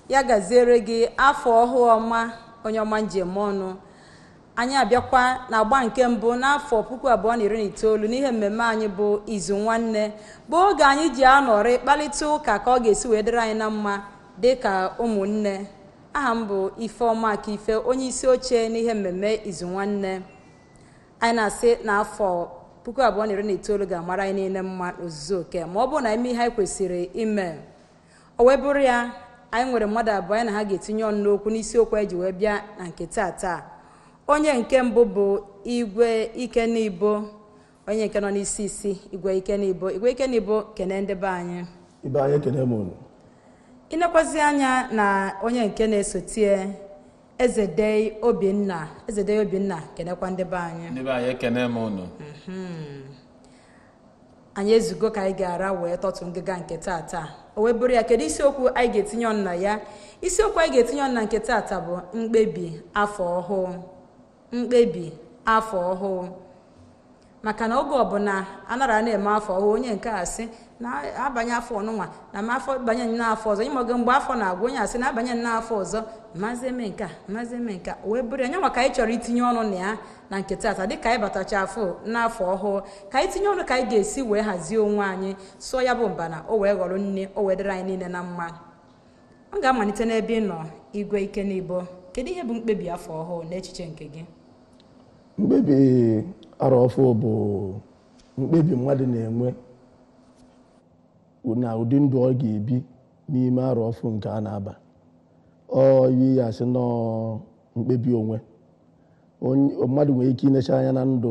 ya gaziere gị afọ ọhụụ ọma onye ọma njem ọnụ anyị abịakwa na agba nke mbụ n'afọ puku abụọ na iri na itoolu n'ihe mmemme anyị bụ izu nwanne bụ oge anyị ji anọrị kparịta ụka ka ọ ga-esi wee dịrị anyị na mma dị ka ụmụnne aha m bụ ifeọma aka ife onye isi oche n'ihe mmemme izu nwanne anyị na-asị na afọ puku abụọ na iri na itoolu ga-amara anyị niile mma n'ozuzu oke ma ọ bụrụ na ime ihe anyị kwesịrị ime o wee bụrụ ya anyị nwere mmadụ abụọ anyị na ha ga-etinye ọnụ n'okwu n'isiokwu anyị ji wee bịa na nke taa onye nke mbụ bụ igwe ikenibo onye nke nọ n'isi isi igwe ikenibo igwe ikenibo kene ndị be anyị ibe anyị ekene m unu ịnekwazi anya na onye nke na-esotie ezedei obinna ezedei obinna kenekwa ndị be anyị ndị be anyị ekene m unu anyị ezugo ka anyị ga-ara wee tọtụ ngịga nke tata o wee bụrụ ya kedu isiokwu anyị ga-etinye ọnụ na ya isiokwu anyị ga-etinye ọnụ na nke tata bụ mkpebi afọ ọhụụ mkpebi afọ ọhụụ maka na oge ọbụla anara na-eme afọ ọhụụ onye nke a sị na-abanye afọ ọnụnwa na ma afọ banye n'afọ ọzọ ịmago mgbe afọ na-agwụ onye asị na-abanye n'afọ ọzọ mazi eme nke a mazi eme nke a o wee bụrụ ya nye maka anyị chọrọ itinye ọnụ na ya na nke tata dịka anyị batacha afọ n'afọ ọhụụ ka anyị tinye ọnụ ka anyị ga-esi wee hazie onwe anyị sụọ ya bụ mba na o wee ghọrọ nne o wee dịrị anyị niile na mma ọ ga-amalite n'ebe ị nọ igwe ike n'ibo kedu ihe bụ mkpebi afọ ọhụụ n'echiche nke gị mkpebi arọ ọfụ bụ mkpebi mmadụ na-enwe na ụdị ndụ ọ ga-ebi n'ime arọ ọfụ nke a na-aba ọ yi ya sị nọ mkpebi onwe mmadụ nwere ike inecha anya na ndụ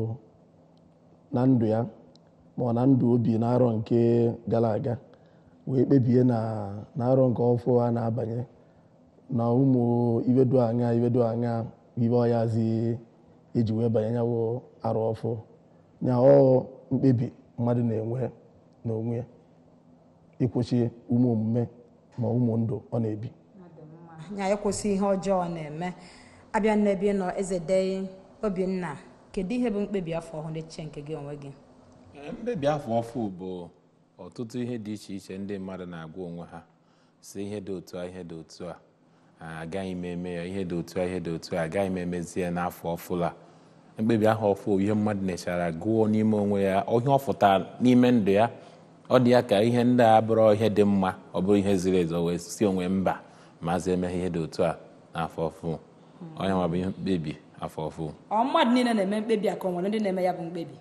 na ndụ ya ma ọ na ndụ obi n'arọ nke gara aga wee kpebie na n'arọ nke ọfụ a na-abanye na ụmụ ibedo anya ibedo anya ibe ọyazi eji wee banye nyawo arọ ọfụ nya ọ mkpebi mmadụ na-enwe n'onwe ya ịkwụsị ụmụ omume ma ụmụ ndụ ọ na-ebi nya ịkwụsị ihe ọjọọ na-eme abịa n'ebe ị nọ eze dei obinna kedu ihe bụ mkpebi afọ ọhụụ n'echiche nke gị onwe gị mkpebi afọ ọfụ bụ ọtụtụ ihe dị iche iche ndị mmadụ na-agwa onwe ha si ihe dị otu a ihe dị otu a agaghị m eme ya ihe dị otu a ihe dị otu a agaghị m emezi ya n'afọ ọfụla mkpebi ahụ ọfụ ihe mmadụ nechara gụọ n'ime onwe ya ihe ọ fụtara n'ime ndụ ya ọ dị ya ka ihe ndị a bụrụ ihe dị mma ọ bụrụ ihe ziri ezi wee si onwe mba maazị emeghe ihe dị otu a n'afọ ọfụ onye nwa bụ ihe mkpebi afọ ọfụ ọ mmadụ niile na-eme mkpebi a ka o nwere ndị na-eme ya bụ mkpebi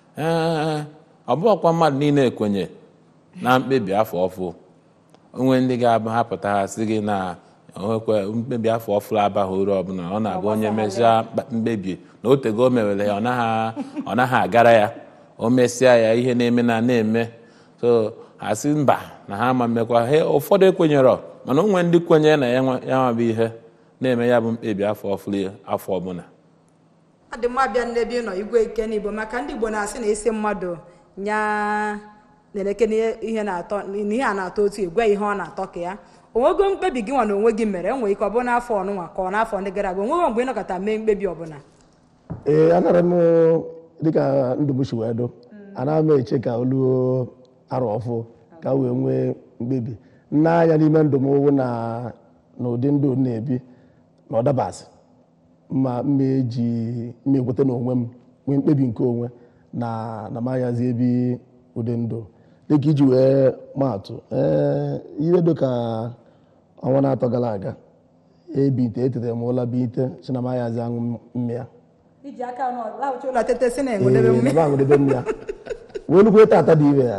ee ọ bụghịkwa mmadụ niile ekwenye na mkpebi afọ ọfụ onwe ndị ga-abụ ha pụta ha sị gị na onwekwe mkpebi afọ ọfụrụ abaghị uru ọbụla ọ na-abụ onye mechaa mkpebi na otego o mewere ya ọ naghị agara ya o mesịa ya ihe na-eme na na-eme so ha sị mba na ha ma mmekwa he ụfọdụ ekwenyerọ mana onwe ndị kwenyere na ya nwabụ ihe na-eme ya bụ mkpebi afọ ọfụrụ afọ ọbụla ọ dị mma bịa n'ebe ị nọ igwe ike n'igbo maka ndị igbo na-asị na isi mmadụ nya na-eleke ihe na-atọ n'ihe a na-atọ otu igwe ihe ọ na-atọ ka ya onwego mkpebi gị nwa na onwe gị mere enwere ike ọ bụrụ n'afọ ọnụnwa ka ọ n'afọ ndị gara aga onwego mgbe ị nọkọta mee mkpebi ọbụla ee anara m dịka ndụ m si wee dụ ana m eche ka oluo arọ ọfụ ka wee nwee mkpebi nne anya n'ime ndụ m wụ na n'ụdị ndụ m na-ebi na ọdabasị ma mma eji mma ekweta n'onwe m nwee mkpebi nke onwe na na m aghazi ebi ụdị ndụ dịka iji wee maatụ ee ihe dịka ọnwa na-atọ gara aga ebite etetere m ụla bite si na m aghazi aṅụ mmịa iji aka lahụcha ụlọ tete si na-enwedebe ee na m aṅụdebe mmịa wee nukwu tata dị ire ya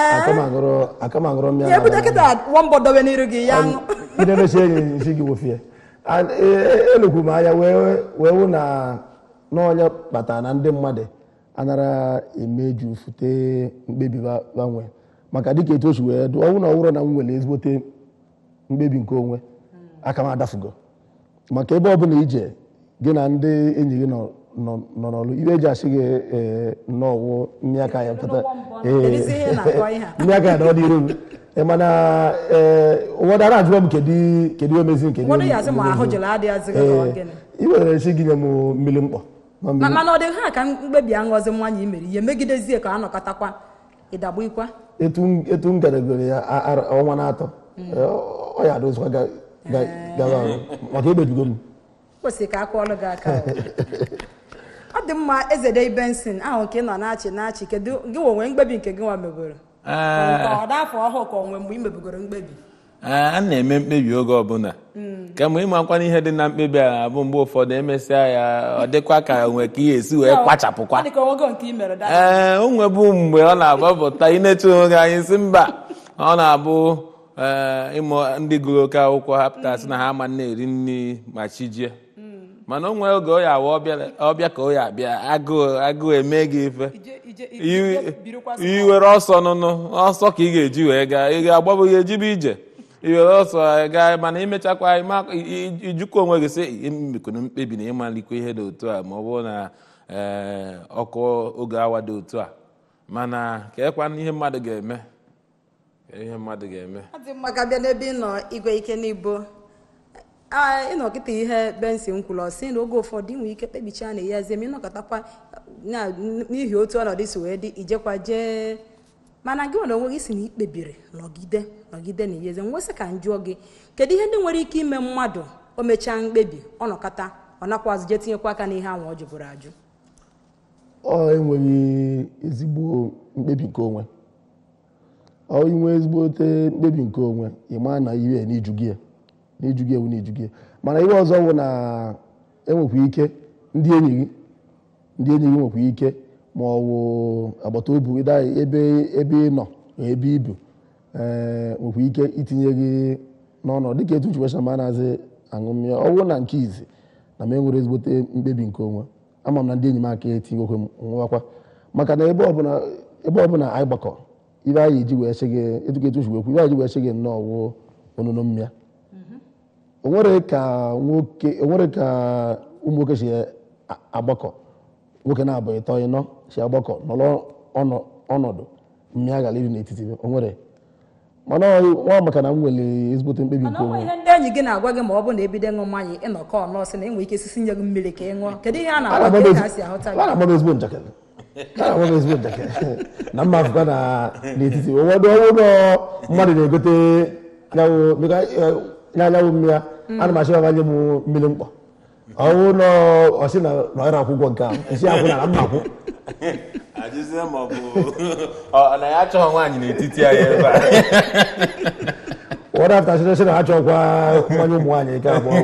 aka m aṅụrụ mmịa ya ebute kịta nwambọ dobe n'iru gị ya ṅụ idebesi enyi nsi gị wofie elukwu m anya wee wụ na n'ọnya kpatara na ndị mmadụ anara emeju fute mkpebi gbanwe maka dịka etu o si wee dụ ọnwụ na ọwụrụ na m nwere ezigbote mkpebi nke onwe aka m adafugo maka ebe ọbụla ije gị na ndị enyi gị nọ n'ọlụ ibe eji asị gị nnọọ mmiri aka ya pụta mmiri aka ya na ọ dị iru m mana ụfọdụ ara ajụọ m kedu omezi nke ị nwere esi gị nye m mmiri mkpọ mana ọ dị ha ka mkpebi aṅụzi nwanyị i mere ihe megidezie ka a nọkọtakwa ịdagbukwa etu m gadagoro ya ọnwa na-atọ ọ ya adozikwa ga- gawa arụ maka egbebigo m kwesịrị ka a kụọlụ gị aka o. ọ dị mma ezede benson ahụ ka ị nọ na-achị na-achị kedu gị onwe mkpebi nke gị nwa meboro Ee, ọ dị afọ ọhụụ ka onwe mgbe ị mebigoro mkpebi Ee, a na-eme mkpebi oge ọbụla kama ịmakwana ihe dị na mkpebi a bụ mgbe ụfọdụ emesịa ya ọ dịkwa ka onwe ka ihe esi wee kpachapụkwa ọ dị ka onwego nke ị mere da ee o nwebu mgbe ọ na-agbapụta inetu onwe gị anyị si mba ọ na-abụ ee, ịmụ ndị gụrụ oke akwụkwọ hapụta sị na ha ama na-eri nri ma chi jie mana o nwee oge ọ ya awa ọbịa ọbịa ka ọ ya abịa agụụ agụụ eme gị ife ije ije Iwe- ije birikwa sọ. iwere ọsọ nụnụ ọsọ ka ị ga-eji wee gaa ị ga-agbabụ ya ejibe ije iwere ọsọ gaa mana imechakwa ịma- i- i- ijukwa onwe gị sị imekwana mkpebi na ịmalikwa ihe dị otu a ma ọ bụrụ na ee, ọkụ oge awa dị otu a mana keekwa ihe mmadụ ga-eme Kee ihe mmadụ ga-eme ọ dị mma ka bịa n'ebe ị nọ igwe ike n'ibo Aa, ịnọ kịta ihe benson kwuru ọ sị na oge ụfọdụ inwe ike kpebicha na ya ezie ma ịnọkọtakwa na- n'ihi otu ọnọdụ si wee dị ijekwa jee mana gị nwere onwe gị si na ikpebiri nọgide nọgide na iyeze nwesị ka m jụọ gị kedu ihe ndị nwere ike ime mmadụ o mechaa mkpebi ọ nọkọta ọ nakwazị jee tinyekwa aka n'ihe ahụ ọ jụbụrụ ajụ ọ enweghị ezigbo mkpebi nke onwe ọ inwe ezigbote mkpebi nke onwe ịma na iwe n'iju gị ya n'iju gị ewu n'iju gị ya. mana ihe ọzọ bụ na enwekwa ike ndị enyi gị ndị enyi gị nwekwa ike ma ọ bụ agbata obi gị daa ebe ebe ị nọ na ebe ibu ee nwekwa ike itinye gị n'ọnọdụ dịka etu nchekwa ma na-azị aṅụ mmiri ọ bụrụ na nke izi na m enwere ezigbote mkpebi nke onwe ama m na ndị enyi m aka etinyekwe m nwakwa maka na ebe ọbụla ebe ọbụla anyị gbakọ ibe anyị eji wee sị gị etuka etu wekwu ibe anyị eji wee sị gị nnọọ wụ onunu mmịa o nwere ka nwoke o nwere ka ụmụ nwoke si a- agbakọ nwoke na-abụ ịtọ ịnọ si agbakọ nọrọ ọnọ- ọnọdụ mmịa gara iri n'etiti o nwere mana ọ nwa maka na m nwere ezigbote mkpebi mana nke ọ nwere onwe ihe ndị enyi gị na-agwa gị ma ọ bụ na ebido ịṅụ mmanya ịnọkọ nọọsị na enwe ike sisi nye gị mmiri ka ị ṅụọ kedu ihe a na-agwa gị ka a si ahụta gị ana m ezigbo njakịrị ana m ezigbo njakịrị na mma afụkwa na n'etiti ụfọdụ ọnwụ ụlọ mmadụ na-egote nyawụ meka nya anyanwụ mmiri ana m achọ ya nye m mmiri mkpọ ọnwụ nọ ọsị na nọrọ akwụkwọ nke ahụ esi akwụ na mma akwụ ajụzie ma ọ bụ ọ na ya achọghị nwaanyị n'etiti anyị ebe a ụfọdụ afta sị sị na ha chọkwa mmanya ụmụ nwaanyị nke abụọ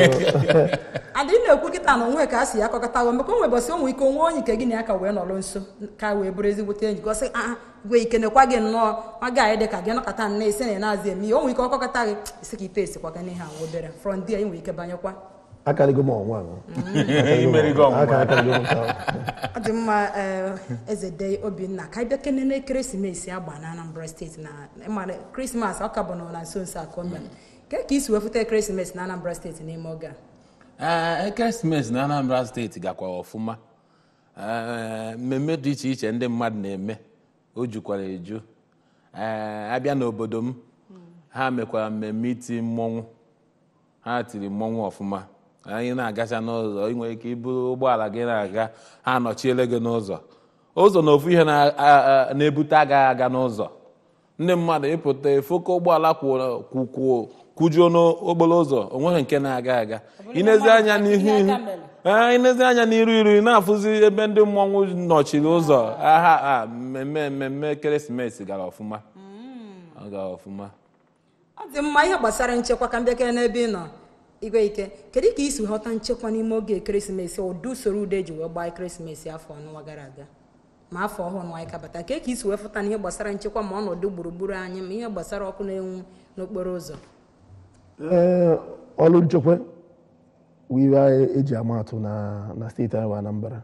adị na-ekwu kịta na onwe ka a si ya akọkọtawo maka o nwebọsị onwe ike onwe onye ike gị na ya ka wee nọrọ nso ka wee bụrụ ezigbote enyi gọsị a gwe ike nekwa gị nnọọ nwa gị anyị dị ka gị nọkọta nne isi na ị na-azị eme ihe o nwere ike ọkọkọta gị isi ka ite esikwa gị n'ihe ahụ obere from there ị nwere ike banyekwa akarịgo m ọnwa ahụ. Imerigo ọnwụnwa. Aka- akarịgo m nke ahụ. ọ dị mma ee, eze de obinna ka anyị bịa kenene ekeresimesi agba na anambra steeti na ịmara krismas ọ ka bụ nọ na nso nso a ka o mere ke ka isi wefụta ekeresimesi na anambra steeti n'ime oge a Ee, ekeresimesi na anambra steeti gakwa ọfụma Ee, mmemme dị iche iche ndị mmadụ na-eme o jukwara eju Ee, abịa n'obodo m ha mekwara mmemme iti mmọnwụ ha tiri mmọnwụ ọfụma anyị na-agacha n'ụzọ ị nwere ike iburu ụgbọala gị na-aga ha anọchiele gị n'ụzọ ụzọ na ofu ihe na- a- a- na-ebute agaghị aga n'ụzọ ndị mmadụ ịpụta efoko ụgbọala kwụ- kwụ- kwụ- kwụjuo n'okporo ụzọ onweghị nke na-aga aga inezi anya n'ihu ihe ihu aka mere. ee inezi anya n'iru iru ị na-afụzi ebe ndị mmọnwụ nọchiri ụzọ aha a mmemme mmemme ekeresimesi gara ọfụma ọ gara ọfụma ọ dị mma ihe gbasara nchekwa ka m bịakere n'ebe ị nọ igwe ike kedu ka isi ghọta nchekwa n'ime oge ekeresimesi ụdị usoro udo eji wee gbaa ekeresimesi afọ ọnụwa gara aga ma afọ ọhụrụ nwa anyị kabata ka ka isi wee fụta na ihe gbasara nchekwa ma ọnọdụ gburugburu anyị ma ihe gbasara ọkụ na-enwu n'okporo ụzọ Ee, ọrụ nchekwa bụ iwe anyị eji ama atụ na na steeti anyị bụ Anambra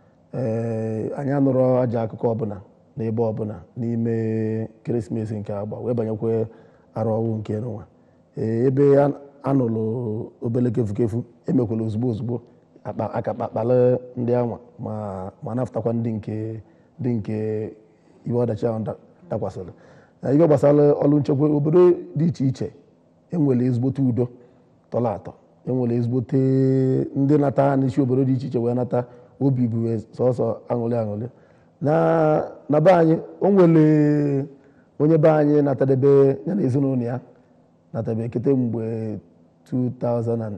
ee anyị anụrụ aja akụkọ ọbụla n'ebe ọbụla n'ime ekeresimesi nke agba wee banyekwa arụ ọwụ nke nwa ee ebe a- anụrụ obele kefukefu emekwala ozugbo ozugbo akpa aka kpakpala ndị anwa ma ma napụtakwa ndị nke ndị nke iwe ọdachi ahụ da- dakwasịrị na ihe gbasara ọrụ nchekwa obodo dị iche iche enwere ezigbote udo tọrọ atọ enwere ezigbote ndị nata n'isi obodo dị iche iche wee nata obi bụ sọsọ aṅụrị aṅụrị na na be anyị o nwere onye be anyị natadebe ya na ezinụlọ ya natebe kete mgbe 2008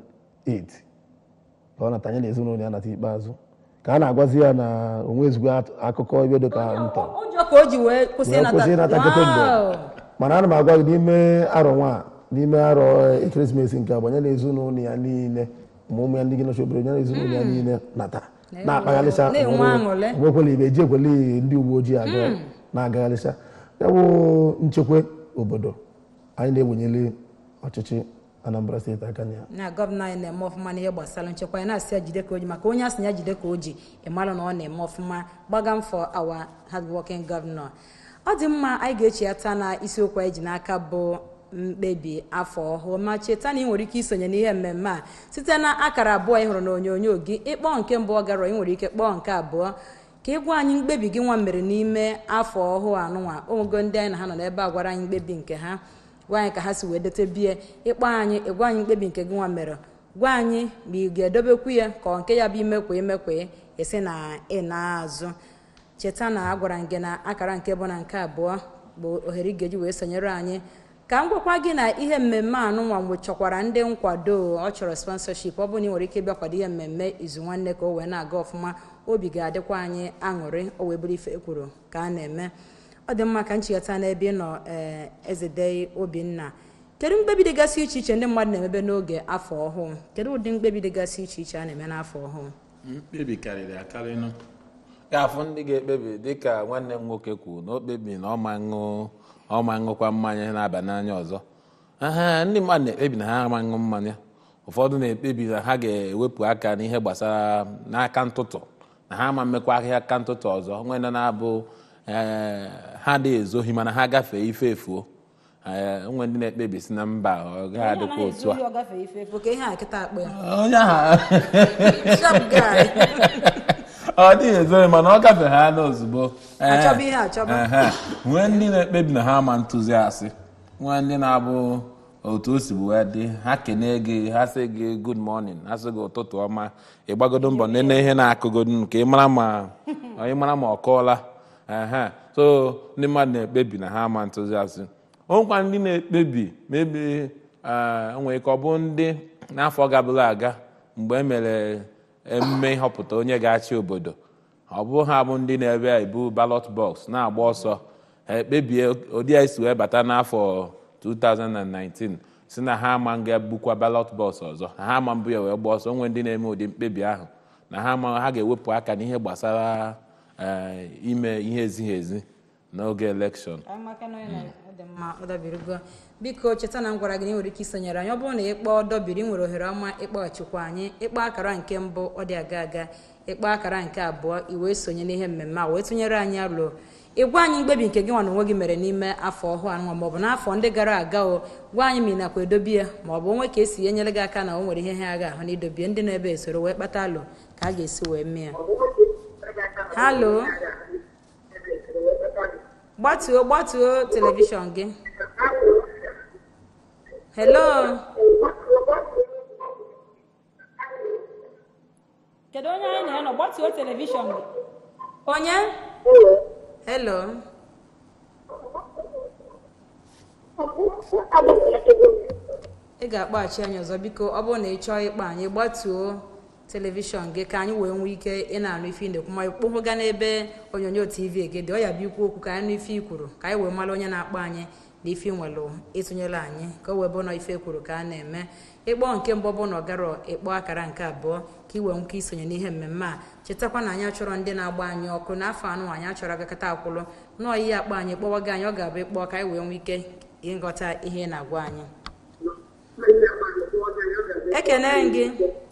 ka ọ nata anya na ezinụlọ ya nata ikpeazụ ka a na-agwazi ya na onwe ezigbo at- akụkọ ebe dị ka ntọ ụjọ ka o ji wee kwụsị wee kwụsị ịnata nkịtị mgbe Wow. mana ana m agwa gị n'ime arọ nwa a, n'ime arọ ekeresimesi nke abụọ ya na ezinụlọ ya niile ma ụmụ ya ndị gị nọchi obere ya na ezinụlọ ya niile nata na-akpagharịcha Na-enwe aṅụrị. onwekwela ibe eji ekwele ndị uwe ojii aga na-agagharịcha ya bụ nchekwa obodo anyị na-ewenyere ọchịchị anambra steeti aka na ya na gọvanọ anyị na-eme ọfụma n'ihe gbasara nchekwa ya na-asị ya jide ka o ji maka onye asị ya jide ka o ji ịmara na ọ na-eme ọfụma gbagam for our hardworking governor ọ dị mma anyị ga-echiata na isiokwu anyị ji n'aka bụ mkpebi afọ ọhụụ ma cheta na ị nwere ike isonye n'ihe mmemme a site na akara abụọ ị hụrụ n'onyonyo gị ịkpọọ nke mbụ ọ gara ị nwere ike kpọọ nke abụọ ka ị gwa anyị mkpebi gị nwa mere n'ime afọ ọhụụ anụnwa ogo ndị anyị na ha nọ n'ebe a gwara anyị mkpebi nke ha gwa anyị ka ha si wee dete bie ịkpọ anyị ịgwa anyị mkpebi nke gị nwa mere gwa anyị ma ị ga-edobekwu ya ka ọ nke ya bụ imekwa imekwa esi na ị na-azụ cheta na a gwara m gị na akara nke bụ na nke abụọ bụ ohere ị ga-eji wee sonyere anyị ka m gwakwa gị na ihe mmemme anụnwa mgbe chọkwara ndị nkwado ọ chọrọ sponsorship ọ bụrụ na ị nwere ike ịbịa kwado ihe mmemme izu nwanne ka o wee na-aga ọfụma obi ga-adịkwa anyị aṅụrị o wee bụrụ ife ekwuru ka a na-eme ọ dị mma ka nchịkọta n'ebe ị nọ ee ezedei obinna kedu mkpebi dịgasị iche iche ndị mmadụ na-emebe n'oge afọ ọhụụ kedu ụdị mkpebi dịgasị iche iche a na-eme n'afọ ọhụụ mkpebi karịrị akarịnụ ga-afụ ndị ga-ekpebi dịka nwanne m nwoke kwuru na o kpebi na ọma ṅụ ọma ṅụkwa mmanya na-aba n'anya ọzọ aha ndị mmadụ na-ekpebi na ha ama ṅụ mmanya ụfọdụ na-ekpebi na ha ga-ewepụ aka n'ihe gbasara n'aka ntụtụ na ha ama mmekwa ahịa aka ntụtụ ọzọ nwere na-abụ ee, ha dị ezohi mana ha gafee ife efuo Ee, nwe ndị na-ekpebi si na mba ọ gaghị adịkwa otu a ka ihe a kịta akpọ ya onye ahụ Sharp guy. ọ dịghị ezoghị mana ọ gafere ha n'ozugbo Achọba ihe achọba. Ehe. nwee ndị na-ekpebi na ha ma ntụziasị nwee ndị na-abụ otu o si bụ wee dị ha kene gị ha sị gị good morning ha sị gị ụtụtụ ọma ịgbagodo mbọ nene ihe na-akụgodo ka ị mara ma ị mara ma ọ kọọla ehe so ndị mmadụ na-ekpebi na ha ma ntụziasị onwekwa ndị na-ekpebi mebi nwere ike ọ bụ ndị n'afọ gabụla aga mgbe e mere emume ịhọpụta onye ga-achị obodo ọ bụ ha bụ ndị na-ebe ebu ballot box na-agba ọsọ ha ekpebie ụdị a esi wee bata n'afọ 2019 si na ha ama ga-ebukwa ballot box ọzọ ha ama mbụ ya wee gba ọsọ onwe ndị na-eme ụdị mkpebi ahụ na ha ama ha ga-ewepụ aka n'ihe gbasara eh, ime ihe ezighi ezi n'oge elekshọn Ka anyị maka na onye na- ọ dị mma ọ dabirigo biko cheta na m gwara gị na ị nwere ike isonyere anyị ọ bụrụ na ịkpọọ dọbiri ị nwere ohere ọma ịkpọghachikwa anyị ịkpọ akara nke mbụ ọ dị aga aga ịkpọ akara nke abụọ i wee sonye n'ihe mmemme a wee tụnyere anyị alụ ịgwa anyị mkpebi nke gị nwa na onwe gị mere n'ime afọ ọhụụ anụnwa maọbụ n'afọ ndị gara aga o gwa anyị ma ị nakwa edobie maọbụ onwe ka esi enyere gị aka na o nwere ihe ha ga-ahụ na idobie ndị na-ebe esoro wee kpata alụ ka a ga-esi wee mee ya halo gbatuo gbatuo telivishọn gị hello kedu onye anyị na-anọ gbatuo telivishọn gị onye hello ị ga-akpọghachi anyị ọzọ biko ọ bụrụ na ị chọọ ịkpọ anyị gbatuo telivishọn gị ka anyị wee nwee ike ị na-anụ ife ị na-ekwu ma kpụhụga n'ebe onyonyo tv gị dị ọ ya bụ ikwu okwu ka anyị nụ ife i kwuru ka anyị wee mara onye na-akpọ anyị na ife nwelụ ịtụnyere anyị ka o wee bụ na ife kwuru ka a na-eme ịkpọ nke mbụ bụ na ọgarọ ịkpọ akara nke abụọ ka ị wee nwee ike isonye n'ihe mmemme a chetakwa na anyị achọrọ ndị na-agba anyị ọkụ n'afọ anụ anyị achọrọ agakọta akwụlụ nọọ ihe akpọ anyị kpọwaga anyị ọ ga-abụ ịkpọ ka anyị wee nwee ike ịghọta ihe ị na-agwa anyị ekene m gị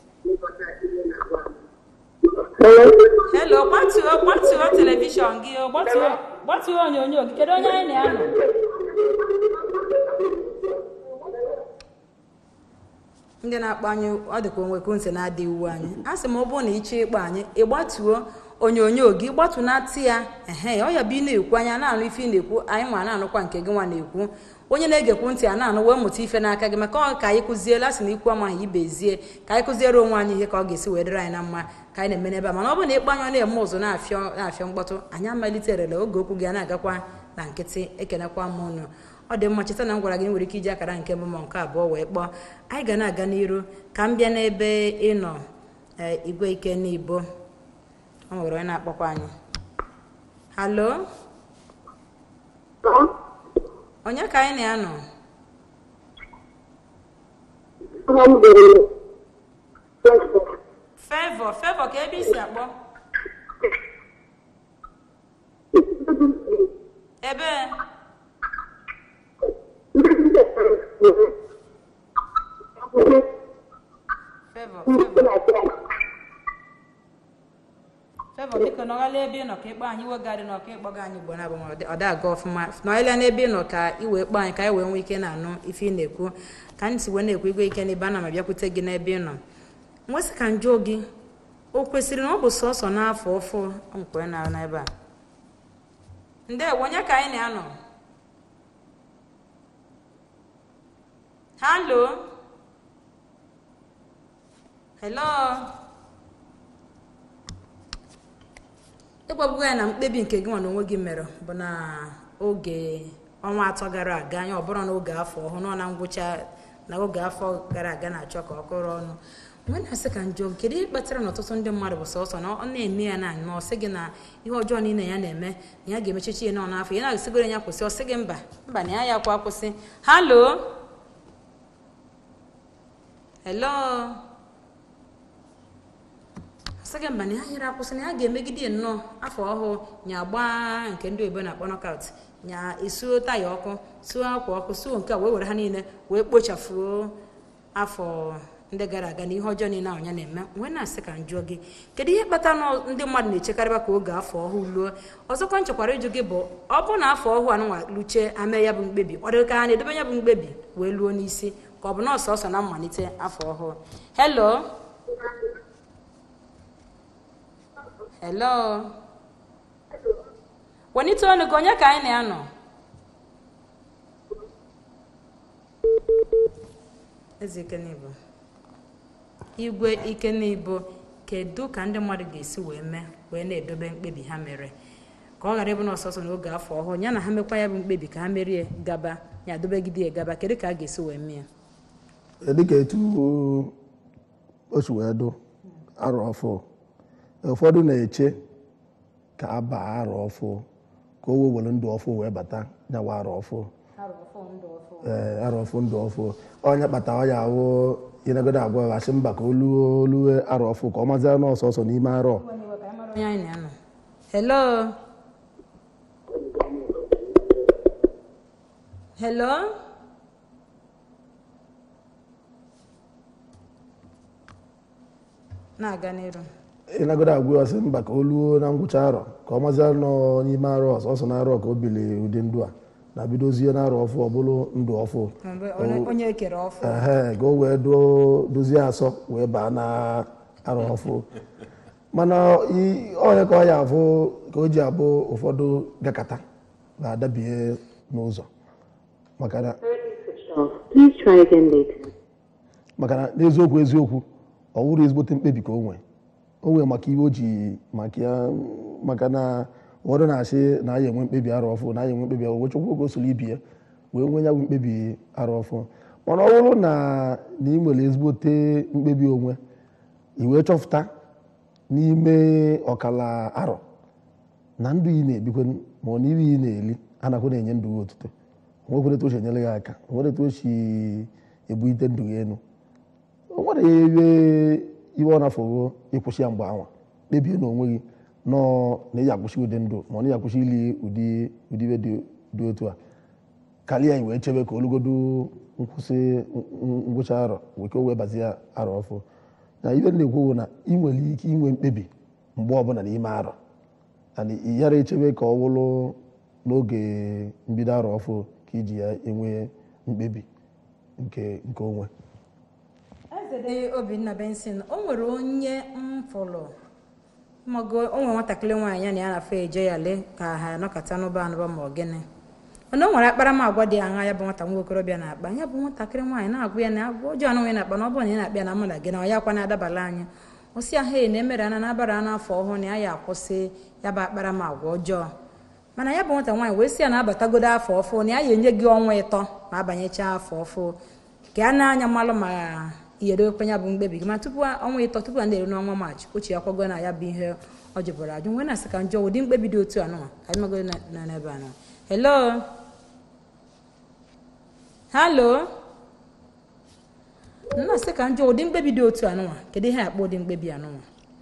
helo gbatuo gbatuo telivishọn gị o, gbatuo gbatuo onyonyo gị kedu onye anyị na-anọ ndị na-akpọ anyị ọ dịka onwe ekwentị na-adịghị uwe anyị a sị m ọ bụrụ na ị chọọ ịkpọ anyị ịgbatuo onyonyo gị gbatunatị ya ehe ọ ya bụ ị na-ekwu anya na-anụ ife ị na-ekwu anyị nwa na-anụkwa nke gị nwa na-ekwu onye na-egekwu ntị a na-anụ wee mụta ife n'aka gị maka ọ ka anyị kụziela sị na ikwu amaghị ibezie ka anyị kụziere onwe anyị ihe ka ọ ga-esi wee dịrị anyị na mma ka anyị na-eme n'ebe a mana ọ bụrụ na ịkpọ anya ọ na-eme ụzụ na-afịọ na-afịọ mkpọtụ anyị amaliterela oge okwu gị a na-agakwa na nkịtị ekenekwa m ụnụ ọ dị mma cheta na m gwara gị na ị nwere ike iji akara nke mbụ ma nke abụọ wee kpọọ anyị ga na-aga n'iru ka m bịa n'ebe ị nọ ee, igwe ike n'ibo ọ nwere onye na-akpọkwa anyị halo onye ka anyị na-anọ fevọ fevọ ka ebe isi akpọ ebe fevọ fevọ fevọ biko nọghala ebe ị nọ ka ịkpọ anyị iwe gadị nọ ka ịkpọga anyị igbo na-abụ ma ọ da aga ọfụma nọghala n'ebe ị nọ ka ị wee kpọọ anyị ka anyị wee nwee ike na-anụ ife ị na-ekwu ka anyị si wee na-ekwu igwe ike n'ebe ana m abịakwute gị n'ebe ị nọ nwesị ka njụ gị o kwesịrị na ọ bụ sọsọ n'afọ ọfụ nkwe na n'ebe a ndewo onye ka anyị na-anọ halo hello ịgwagbugo ya na mkpebi nke gị nwa na onwe gị mere bụ na oge ọnwa atọ gara aga anya ọbụrụ n'oge afọ ọhụụ nọ na ngwụcha na oge afọ gara aga na-achọ ka ọ kụrụ ọnụ nwe na-asị ka njọ kedu ihe kpatara na ọtụtụ ndị mmadụ bụ sọsọ na ọ na-eme ya na anyịma ọ sị gị na ihe ọjọọ niile ya na-eme na ya ga-emechichi ya nọ n'afọ ya na-asịgoro ya kwụsị ọ sị gị mba mba na ya ya kwa kwụsị halo hello sị gị mba na ya nyere akwụsị na ya ga-emegide ya nnọọ afọ ọhụụ nya gbaa nke ndị oyibo na-akpọ nọkaut nya esuo taya ọkụ suo akwa ọkụ suo nke a wee were ha niile wee kpochafuo afọ ndị gara aga na ihe ọjọọ niile ahụ ya na-eme wee na-asị ka njụọ gị kedu ihe kpatara na ndị mmadụ na-echekarịba ka oge afọ ọhụụ luo ọzọkwa nchekwara ịjụ gị bụ ọ bụrụ na afọ ọhụụ anụnwa luchie ame ya bụ mkpebi ọ dịrị ka ha na-edebe ya bụ mkpebi wee luo n'isi ka ọ bụ nọọsụ ọsọ na mmalite afọ ọhụụ hello hello wenite ọnụ gị onye ka anyị na-anọ eze ikenibo igwe ikenibo kedu ka ndị mmadụ ga-esi wee mee wee na-edobe mkpebi ha mere ka ọ ghara ịbụ na ọsọsọ n'oge afọ ọhụụ ya na ha mekwa ya bụ mkpebi ka ha merie gaba ya dobegide ya gaba kedu ka a ga-esi wee mee ya dịka etu o si wee dụ arọ ọfụ ụfọdụ na-eche ka a baa arọ ọfụ ka o wee were ndụ ọfụ wee bata nyawa arọ ọfụ ee arọ ọfụ ndụ ọfụ onye kpata ọ ya awụ ịnagodo agwa ya asị mba ka o luo olue arọ ọfụ ka ọ mazịa n'ọsọ ọsọ n'ime arọ onye anyị na-anọ hello hello na-aga n'iru ịnagodo agwa ya asị mba ka o luo na ngwụcha arọ ka ọ mazịa nọ n'ime arọ ọsọ ọsọ na arọ ka o bili ụdị ndụ a na bidozie na arọ ọfụ ọ bụrụ ndụ ọfụ Mgbe onye- onye ekere ọfụ ehe ka o wee do- dozie asọ wee baa na arọ ọfụ mana i- onye ka ọ ya afụ ka o ji abụ ụfọdụ gakata ga-adabie n'ụzọ maka na Please try again later. maka na n'eziokwu eziokwu ọ wụrụ ezigbote mkpebi ka o nwee o nwee maka iwe o ji maka ya maka na ụfọdụ na-asị na aya enwe mkpebi arọ ọfụ na aya enwe mkpebi arọ chukwu oge o soro ibi ya wee nwee ya bụ mkpebi arọ ọfụ mana ọ bụrụ na na ị nwere ezigbote mkpebi onwe i wee chọpụta n'ime ọkala arọ na ndụ ị na-ebikwe ma ọ na ibe ị na-eli anakwa na-enye ndụ gị otuto onwekwere etu o si enyere gị aka onwere etu o si ebulite ndụ gị elu o nwere ebe iwe ọ na-afọgo ịkwụsị ya mgbe anwa kpebie n'onwe gị nọọ na ị akwụsị ụdị ndụ ma ọ na ị akwụsị ili ụdị ụdị ibe dị dị otu a karịa anyị wee chebe ka olugodo nkwụsị n- ngwụcha arọ wee ka o wee bazie arọ ọfụ na ibe m na-ekwu bụ na ị nwere ike inwe mkpebi mgbe ọbụla n'ime arọ and ị yara echebe ka ọ wụrụ n'oge mbido arọ ọfụ ka iji ya enwe mkpebi nke nke onwe Ezede Obinna Benson o nwere onye m fọrọ mago o nwere nwatakịrị nwaanyị ya na ya na-afọ eje ya lee ka ha anọkọta n'ụba anụba ma ọ gịnị mana o nwere akparamagwa dị aṅa ya bụ nwata nwa okorobịa na-akpa ya bụ nwatakịrị nwaanyị na-agwa ya na agwa ọjọọ anụ ya na-akpa na ọ bụrụ na ị na-akpa ya na mmadụ gị na ọ ya kwa na-adabala anyị osi ahụ na emere ana na-abara n'afọ ọhụrụ na ya ya akwụsị ya bụ akparamagwa ọjọọ mana ya bụ nwata nwaanyị wee sị ya na-abatagodo afọ ọfụ na ya ya enye gị ọnwa ịtọ ma abanyechaa afọ ọfụ ka a na-anya mmalụ ma iyedokwe ya bụ mkpebi gị ma tupu ọnwa ịtọ tupu a na-eru n'ọnwa maachị ochi ya kwago na ya bụ ihe ọ jụbụrụ ajụ nwee na-asị ka njọ ụdị mkpebi dị otu anụnwa ka anyị magodo na- na n'ebe anụ hello halo nna-asị ka njọ ụdị mkpebi dị otu anụnwa kedu ihe akpọ ụdị mkpebi anụnwa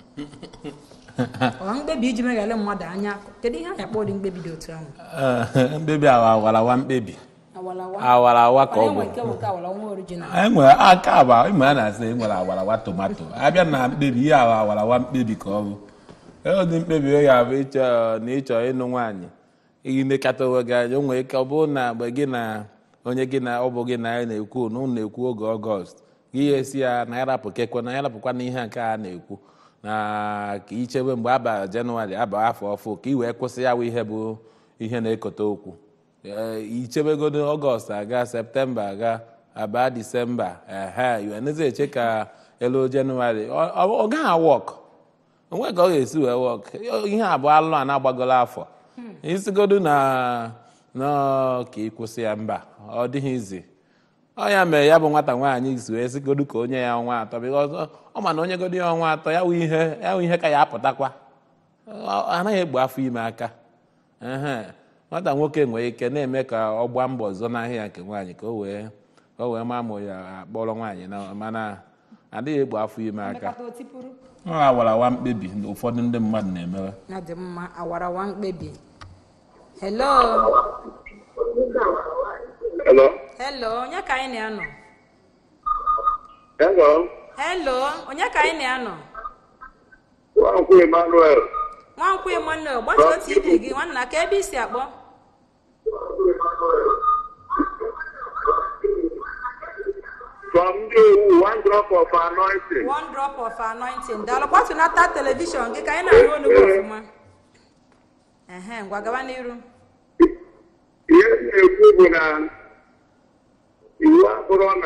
ọ mkpebi iji meghalị mmadụ anya kedu ihe anyị akpọ ụdị mkpebi dị otu ahụ Ee, mkpebi awa awarawa mkpebi awalawa awarawa ka ọ onye bụ nwe nke bụ nke awalawa nwa original enwere aka aba ịma a na-asị enwere awarawa tomato abịa na mkpebi ihe awa awarawa mkpebi ka ọ bụ ụdị mkpebi ọ ya bụ ịchọ na ịchọ ịnụ nwaanyị ilekọta onwe gị anya o nwere ike ọ bụrụ na mgbe gị na onye gị na ọ bụ gị na ya na-ekwu na unu na-ekwu oge ọgọst gị ya esi ya na ya rapụ kekwe na ya rapụkwa na ihe nke a na-ekwu na ka ichebe mgbe aba jenụwarị aba afọ ọfụ ka ị wee kwụsị ya bụ ihe bụ ihe na-ekote okwu Ee, ichebegodo ọgọst aga septemba aga aba disemba ehe iwenezi eche ka elu jenụwarị ọ ọ- ọ gaghị awọk onwe ka ọ ga-esi wee wọk ihe abụọ alụ a na-agbagolo afọ isigodo na na ka ị kwụsị ya mba ọ dịghị izi ọ ya mere ya bụ nwata nwaanyị si wee sigodo ka onye ya ọnwa atọ because ọ- ọ ma na onye godo ya ọnwa atọ ya wụ ihe ya wụ ihe ka ya apụtakwa Ọ- anaghị egbu afọ ime aka ehe nwata nwoke nwere ike na-eme ka ọ gbaa mbọ zọ n'ahịa nke nwaanyị ka o wee ka o wee maa ma ya akpọrọ nwaanyị na mana adịghị egbu afọ ime aka Mmekọta otipụrụ ọ awarawa mkpebi na ụfọdụ ndị mmadụ na-emewe ya dị mma awarawa mkpebi hello Hello? hello onye ka anyị na-anọ Hello? hello onye ka anyị na-anọ Nwankwu Emmanuel. nwankwụ emmanuel gbatuo tv gị nwanna ka ebe isi akpọ From you, one drop of anointing. one drop of anointing daalụ gbatunata telivishọn gị ka anyị na-arụ olu gị ọfụma ehe ngwa gaba n'iru Ihe m na-ekwu bụ na iwu abụrụ na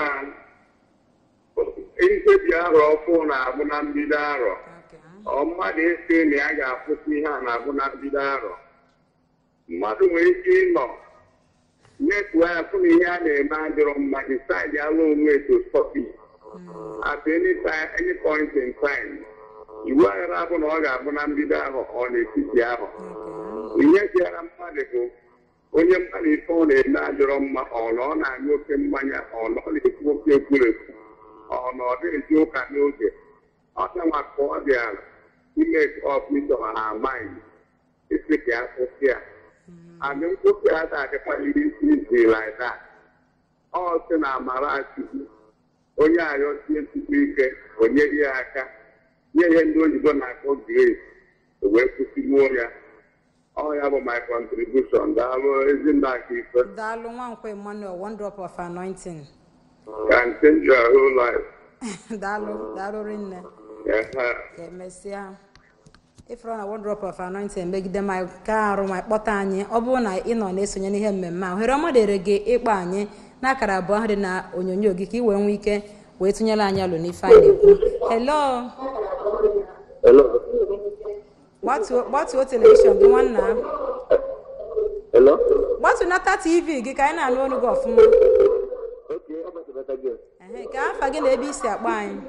nkebi arọ ọfụ na-abụ na mbido arọ. Okay. Ọ mmadụ esi na ya ga-akwụsị ihe a na-abụ na mbido arọ. Mmadụ nwere ike ịnọ netu anya fụ na ihe a na-eme adịrọ mma decide alụ onwe to stop it. at any time, any point in time. Iwu aghara abụ na ọ ga-abụ na mbido ahụ ọ n'etiti ahụ. Ihe bịara mmadụ bụ onye mmadụ ife ọ na-eme adịrọ mma ọ na ọ na-aṅụ oke mmanya ọ na ọ na-ekwu oke ekwurekwu ọ na ọ dịghịzi ụka n'oge ọ danwa ka ọ bịara ime ọfịs ọha mind isi ka ya kwụsị ya adị nkwụsị ya ga-adịkwa iri isi izi like that ọ sị na amara chukwu onye arịọsie chukwu ike o nyeghị ya aka nye ihe ndị oyibo na-akpọ grace o wee kwụsịgbuo ya ọ ya bụ my contribution daalụ ezinna aka ife daalụ nwankwụ emmanuel one drop of anointing can change your whole life daalụ daalụ rinne Ehe. ka emesịa ịfụrụ na one drop of anointing megide ma ka arụ ma kpọta anyị ọ bụrụ na ị nọ na-esonye n'ihe mmemme a ohere ọma dịrị gị ịkpọ anyị n'akara abụọ ahụ dị na onyonyo gị ka ị wee nwee ike wee tụnyere anyị alụ n'ife anyị na-ekwu hello Hello. gbatuo gbatuo telivishọn gị nwanna Hello. gbatunata tv gị ka anyị na-anụ olu gị ọfụma Okay, how about the better girl? ehe ka afa gị na ebe isi akpọ anyị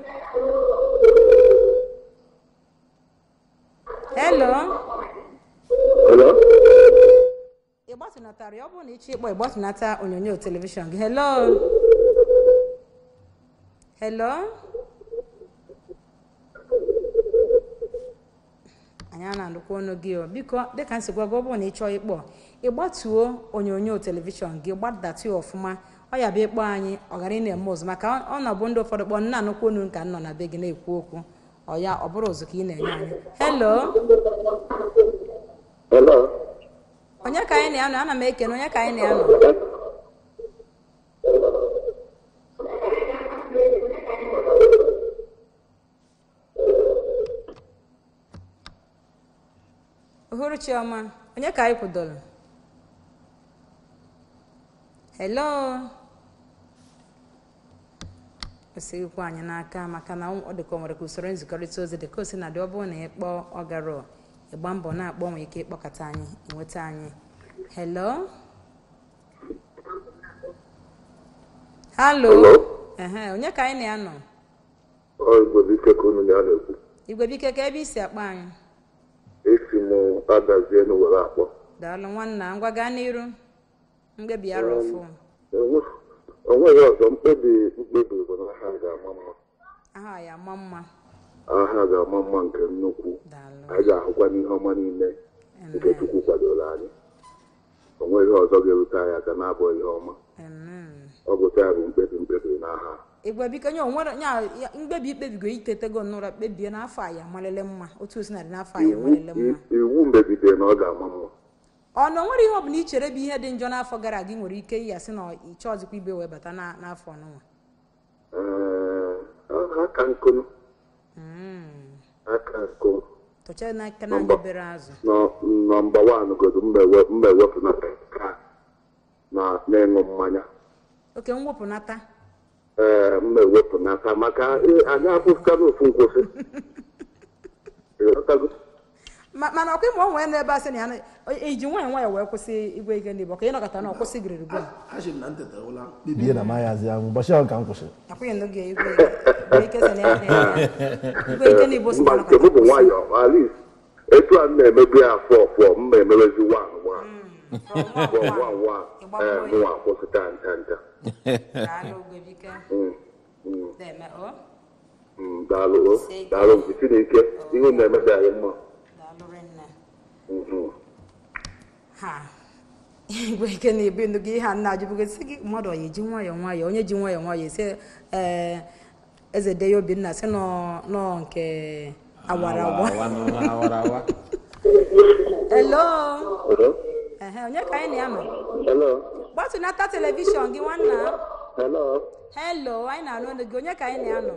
hello Hello. ị gbatunatara ya ọ bụrụ na ịchọ ịkpọ ịgbatunata onyonyo telivishọn gị hello hello anyị a na-anụkwa ọnụ gị o biko dịka m si gwa gị ọ bụrụ na ị chọọ ịkpọ ịgbatuo onyonyo telivishọn gị gbadatu ya ọfụma ọ ya bụ ịkpọ anyị ọ ghara ị na-eme ụzụ maka ọ na-abụ ndị ụfọdụ kpọ nna anụkwa onu ka m nọ na be gị na-ekwu okwu ọ ya ọ bụrụ ụzụ ka ị na-enye anyị hello Hello. onye ka anyị na-anọ ana m ekene onye ka anyị na-anọ uhuruchi ọma onye ka anyị kwudoro hello esighịkwa anyị n'aka maka na ọ dịka o nwere ka usoro nzikọrịta ozi dịka o si na dị ọ bụrụ na ị kpọọ ọgarọ ịgba mbọ na-akpọ nwee ike ịkpọkọta anyị enweta anyị hello halo ehe onye ka anyị na-anọ ọ igbo dike ka unu ya na-ekwu igwe bike ka ebe isi akpa anyị esi m adazie nu were akpọ daalụ nwanna ngwa gaa n'iru mkpebi ya rọfụ Enwe- onweghị ọzọ mkpebi mkpebi bụ na ha ga-ama mma aha ya ama mma aha ga-ama mma nke nnukwu daalụ anyị ga-ahụkwa n'ihe ọma niile nke chukwu kwadoro anyị onweghị ọzọ ga-erute anyị aka na-abụ ihe ọma amen ọ bụ taa bụ mkpebi mkpebi n'aha igwe biko nye onwere nya ya- mkpebi ikpebigo itetego n'ụra kpebie n'afọ a ya amalele mma otu o si na dị n'afọ a ya iwu amalele mma iwu megidere na ọ ga-ama mma ọ na onwere ihe ọ bụla i chere bụ ihe dị njọ n'afọ gara aga ị nwere ike ịya sị na ịchọ ọzịkwa ibe wee bata na- n'afọ ọnụnwa Ee, aka nkụ aka nkụ tụcha n'aka na anya bere azụ nọ- nọmba wan godu mba ewe- mba ewepụ na ka na na-ịṅụ mmanya oke mwepụnata ee mma ewepụnata maka ị- anyị abụzụta n'ofu nkwụsị ịghọtago Ma- mana ọkwa ịma onwe n'ebe a sị na ya na- iji nwayọ nwayọ wee kwụsị igwe ige ndị igbo ka ị nọkọta na ọkwụsị gịrịrị gom achị m na nteta ụla kpebie na mayazi ahụ ụbọchị ahụ ka m kwụsịrị akwụghị n'oge igwe igwe ike sị na ya na ya- igwe ike ndị igbo si mba na nke m bụ nwayọ alis etu a m na-emebu ya afọ ọfọ mma emebezi wan wan wan wan wan ee mụnwa akwụsịta ncha ncha Mm, mm, mm, daalụ o, daalụ nke chineke ihe na-emebe anyị mma Mhm. ha igwe ike na-ebi ndụ gị ihe a nna ajụbụgo sị gị mmadụ ọya eji nwayọọ nwayọọ onye ji nwayọọ nwayọọ esi ee eze de ya obinna sị nọ nọ nke awara awa awara awa elo Hello? ehe onye ka anyị na-anọ Hello? gbatụnata telivishọn gị nwanna Hello? helo anyị na-anụ olu gị onye ka anyị na-anọ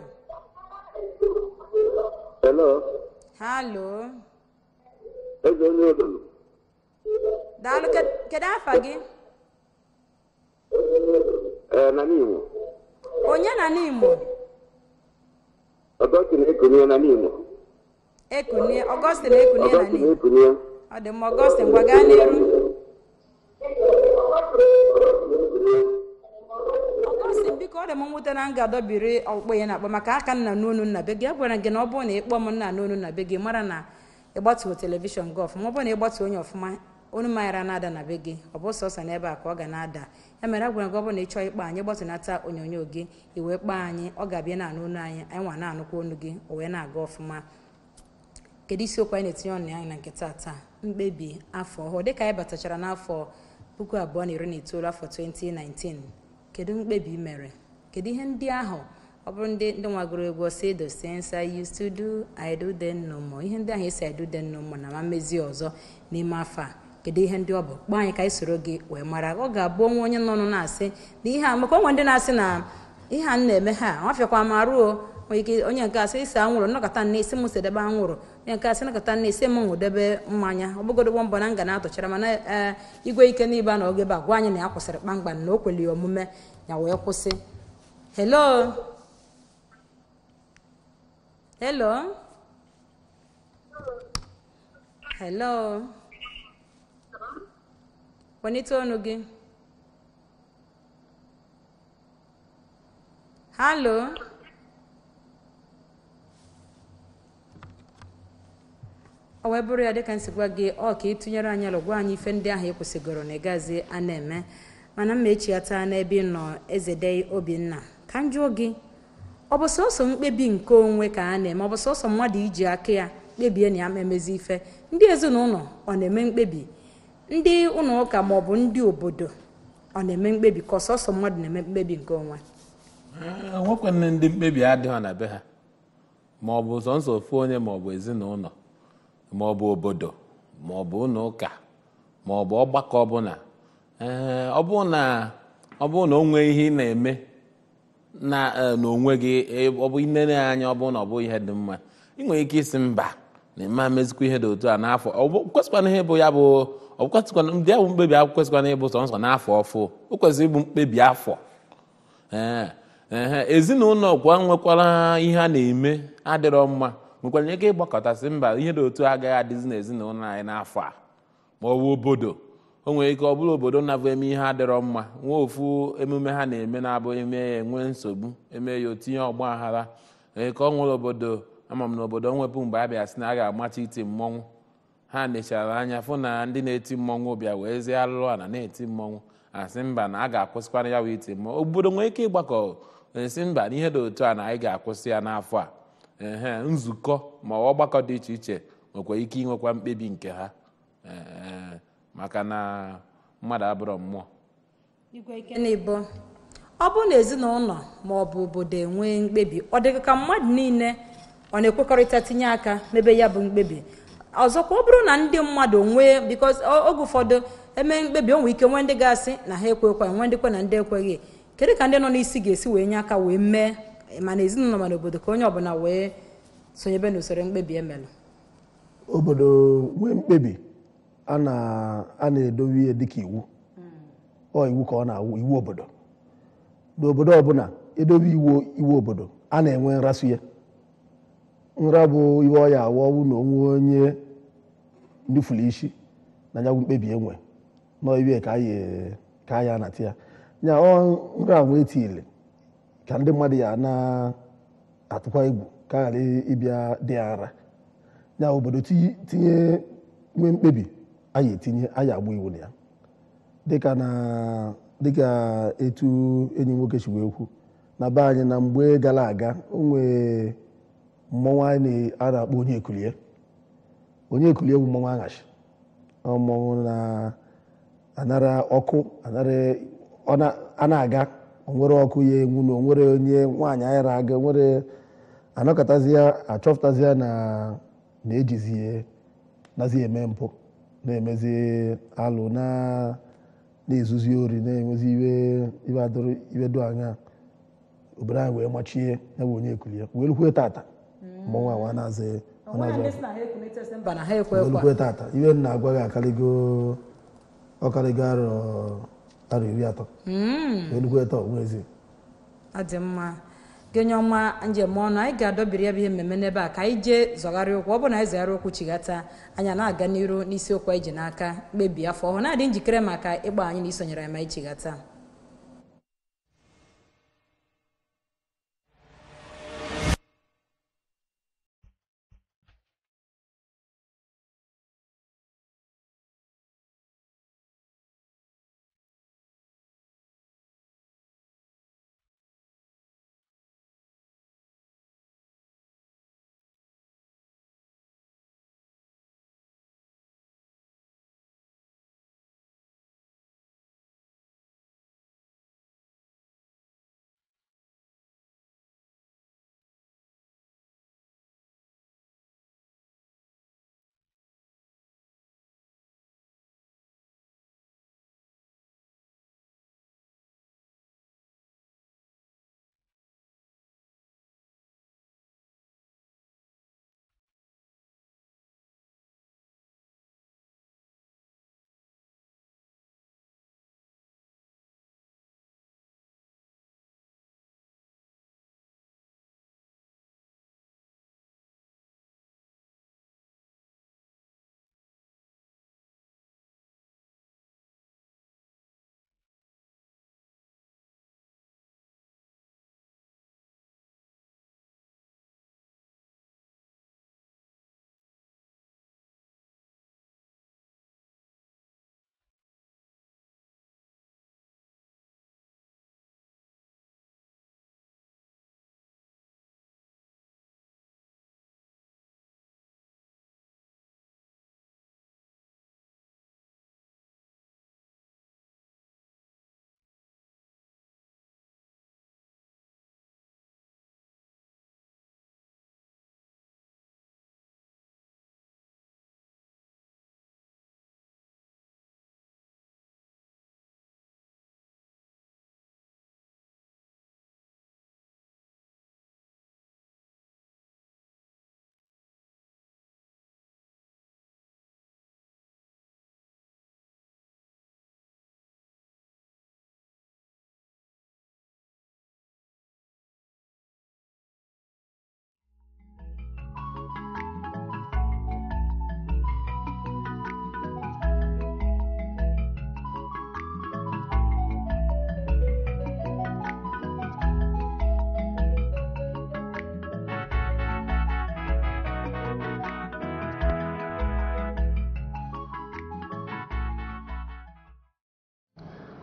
Hello? halo Eze onye obodo? daalụ Ked- kedu afa gị Ee, na n'Imo. onye na n'imo Ọgọstin ekunye na n'Imo. ekunie ọgọstin ekunie na Ọgọstin n'imo ekunye. ọ dị mma ọgọstin gwa gaa n'iru ọgọstin biko ọ dị m mwute na m ga-adọbiri ọkpụkpọ ya na-akpọ maka aka nna n'onu nna be gị a gwara gị na ọ bụrụ na ịkpọ m nna n'onu nna be gị mara na ịgbatuo telivishọn gị ọfụma ọ bụrụ na ịgbatuo onye ọfụma onu manyara na-ada na be gị ọ bụ sọsọ n'ebe a ka ọ ga na-ada ya mere a gwara gị ọ bụrụ na ị chọọ ịkpọ anyị gbatụnata onyonyo gị i wee kpọọ anyị ọ ga-abịa na-anụ onu anyị anyị nwa na-anụkwa onu gị o wee na-aga ọfụma kedu isiokwu anyị na-etinye ọnụ anyị na nke taa mkpebi afọ ọhụụ dịka anyị batachara n'afọ puku abụọ na iri na itoolu afọ 2019 kedu mkpebi i mere kedu ihe ndị ahụ ọ bụrụ ndị ndị nwagoro egwu say the things I used to do I do them no more ihe ndị ahụ esi I do them no more na ma mmezi ọzọ n'ime afọ a kedu ihe ndị ọ bụ kpọọ anyị ka anyị soro gị wee mara ọ ga-abụ onwe onye nọ na-asị na ihe a maka onwe ndị na-asị na ihe a m na-eme ha nwafịakwa ma ruo nwere ike onye nke asị isi anwụrụ nnọkọta nne isi m sedebe anwụrụ onye nke asị nnọkọta nne isi m nwụdebe mmanya ọ bụgodogbo mbọ na nga na-atụchara mana ee igwe ike n'ibe a na oge ebe a gwa anyị na ya kwụsịrị kpamkpam na o kweli omume ya wee kwụsị hello hello hello welite ọnụ gị halo ọ wee bụrụ ya dịka nsi gwa gị ọ ka ị tụnyere anyị alụ gwa anyị ife ndị ahụ ị kwụsịgoro na ịgazi a na-eme mana mma echiata n'ebe ị nọ ezede obinna ka m jụọ gị ọ bụ sọsọ mkpebi nke onwe ka a na-eme ọ bụ sọsọ mmadụ iji aka ya kpebie na ya ma emezi ife ndị ezinụlọ ọ na-eme mkpebi ndị ụlọ ụka ma ọ bụ ndị obodo ọ na-eme mkpebi ka ọsọsọ mmadụ na-eme mkpebi nke onwe enwekwana ndị mkpebi adịghị na be ha ma ọ bụ sọnsọ ofu onye ma ọ bụ ezinụlọ ma ọ bụ obodo ma ọ bụ ụlọ ụka ma ọ bụ ọgbakọ ọbụla ee ọ bụrụ na ọ bụrụ na o nwee ihe ị na-eme na eh, n'onwe gị eh, ọ bụ inere ya anya ọ bụrụ na ọ bụ ihe dị mma ị nwere ike isi mba na ime amezikwa ihe dị otu a n'afọ ọ bụ kwesịkwana ihe bụ ya bụ ọ kwesịkwana ndị ahụ mkpebi ahụ kwesịkwana ịbụ sọnsọ n'afọ ọfụ o kwesịrị ịbụ mkpebi afọ ee ehe ezinụlọ kwa nwekwara ihe a na-eme adịrọ mma nwekwara ike ịgbakọtasị mba ihe dị otu agaghị adịzi n'ezinụlọ anyị n'afọ a ma ọ bụ obodo o nwere ike ọ bụrụ obodo na-abụ eme ihe adịrọ mma nwee ofu emume ha na-eme na-abụ eme ya enwe nsogbu eme ya otinye ọgba aghara ee ka ọ nwere obodo ama m na obodo nwepụ mgbe a bịa sị na a ga-amacha iti mmọnwụ ha nechara anya fụ na ndị na-eti mmọnwụ bịa wee zie alụrụ ala na-eti mmọnwụ asị mba na a ga-akwụsịkwana ya wee iti mmọnwụ obodo nwere ike ịgbakọ esi mba na ihe dị otu a na anyị ga-akwụsị ya n'afọ a ehe nzukọ ma ọgbakọ dị iche iche nwekwa ike inwekwa mkpebi nke ha ee maka na mmadụ abụrọ mmụọ igwe ike n'ibo ọ bụrụ na ezinụlọ ma ọ bụ obodo enwee mkpebi ọ dịghị ka mmadụ niile ọ na-ekwekọrịta tinye aka mebe ya bụ mkpebi ọzọkwa ọ bụrụ na ndị mmadụ nwee bikos oge ụfọdụ eme mkpebi o nwere ike nwee ndị ga-asị na ha ekwekwa nwee ndị kwe na ndị ekweghị kedu ka ndị nọ n'isi ga-esi wee nye aka wee mee mana ezinụlọ mana obodo ka onye ọbụla wee sonyebe n'usoro mkpebi emelụ obodo nwee mkpebi a na- a na-edowe ihe dịka iwu ọ iwu ka ọ na-awụ iwu obodo n'obodo ọbụla edobe iwu iwu obodo a na-enwe nrasu ya nra bụ iwe ọya awa ọwụ na onwe onye ndufuru isi na nyagwụ mkpebi enwe nọ iwe ka anyị ka anyị anata ya nya ọ nra ahụ etile ka ndị mmadụ ya na-atụkwa egwu ka ghara ịbịa dị ya nra ya obodo ti- tinye nwee mkpebi anyị etinye anyị agba iwu na ya dịka na dịka etu enyi nwoke si wee kwu na be anyị na mgbe gara aga o nwee mmọnwụ anyị na- a na-akpọ onye ekulie onye ekulie bụ mmọnwụ aghachi Ọ mmọnwụ na-anara ọkụ anara ọ na- a na-aga onwere ọkụ ya enwu na onwere onye nwaanyị anyị ra-aga onwere anọkọtazi ya achọpụtazi ya na na-ejizi nazi eme mpụ na-emezi alụ na na-ezuzi ori na-enwezi iwe iwe adụrụ iwe do anya obodo anyị wee machie ya bụ onye ekulie wee lukwe tata mmọnwụ ahụ a na-azị ọ na-azị ọkụ. mba na ha ekwe ekwe olukwe tata iwe m na-agwa gị akarịgo ọkarịgo arọ arọ iri atọ olukwe taa onwezi ọ dị mma gị onye ọma njem ọnụ anyị ga-adọbiri ya bụ ihe mmemme n'ebe a ka anyị jee zọgharịa okwu ọ bụ na anyị zọgharịa okwu chighata anyị na-aga n'iru n'isiokwu anyị ji n'aka mkpebi afọ ọhụrụ na-adị njikere maka ịgba anyị na isonyere anyị ma anyị chighata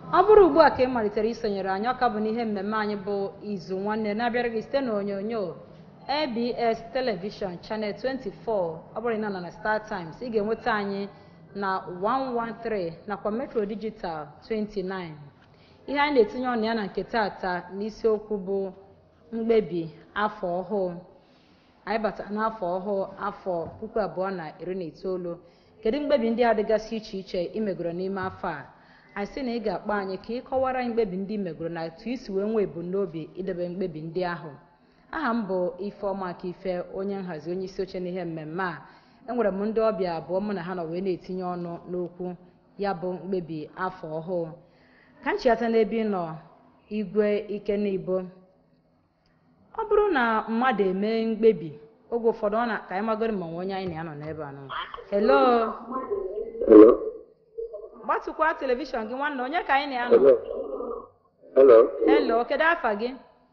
ọ bụrụ ugbu a ka ị malitere isonyere anyị ọka bụ n'ihe mmemme anyị bụ izu nwanne na-abịara gị site n'onyonyo abs telivishọn chanel 24 ọ bụrụ na nọ na star times ị ga-enweta anyị na 113 nakwa metro digital 29 ihe anyị na-etinye ọnụ ya na nke tata n'isiokwu bụ mkpebi afọ ọhụụ anyị batara n'afọ ọhụụ afọ puku abụọ na iri na itoolu kedu mkpebi ndị a dịgasị iche iche imegoro n'ime afọ a anyị sị na ị ga-akpọ anyị ka ị kọwara anyị mkpebi ndị imegoro na etu isi wee nwee ebumnobi idebe mkpebi ndị ahụ aha m bụ ifeọma aka ife onye nhazi onye isi oche n'ihe mmemme a enwere m ndị ọbịa abụọ mụ na ha nọ wee na-etinye ọnụ n'okwu ya bụ mkpebi afọ ọhụụ ka nchịata n'ebe ị nọ igwe ikenibo ọ bụrụ na mmadụ emee mkpebi oge ụfọdụ ọ na ka anyị magoro ma nwe onye anyị na-anọ n'ebe a nọ helo Hello? gbatụkwa telivishọn gị nwanne onye ka anyị na-anọ Hello? Hello? helo kedu afa gị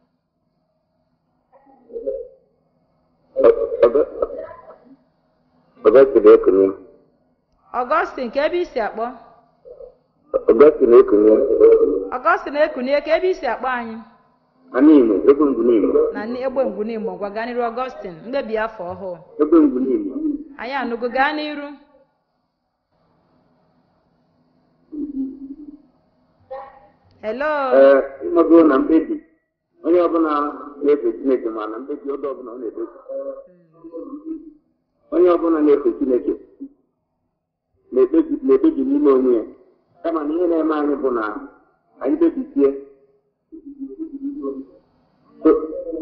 Ọgọstin ekunye. ọgọstin ka ebe isi akpọ Ọgọstin ekunye. ọgọstin ekunie ka ebe isi akpọ anyị Anyị Imo, ebe ngwu n'Imo. na nni- egbe ngwunimo gwa gaa n'iru ọgọstin mkpebi afọ ọhụụ Ebe ngwu n'Imo. anyị anụgo gaa n'iru helo Ee, ịmago na mkpebi onye ọbụla na-efe Chineke ma na mkpebi oge ọbụla ọ na-ekpebi. Onye ọbụla na-efe Chineke na-ekpebi na-ekpebi n'ime onwe ya. Kama na ihe na-eme anyị bụ na anyị kpebisie So-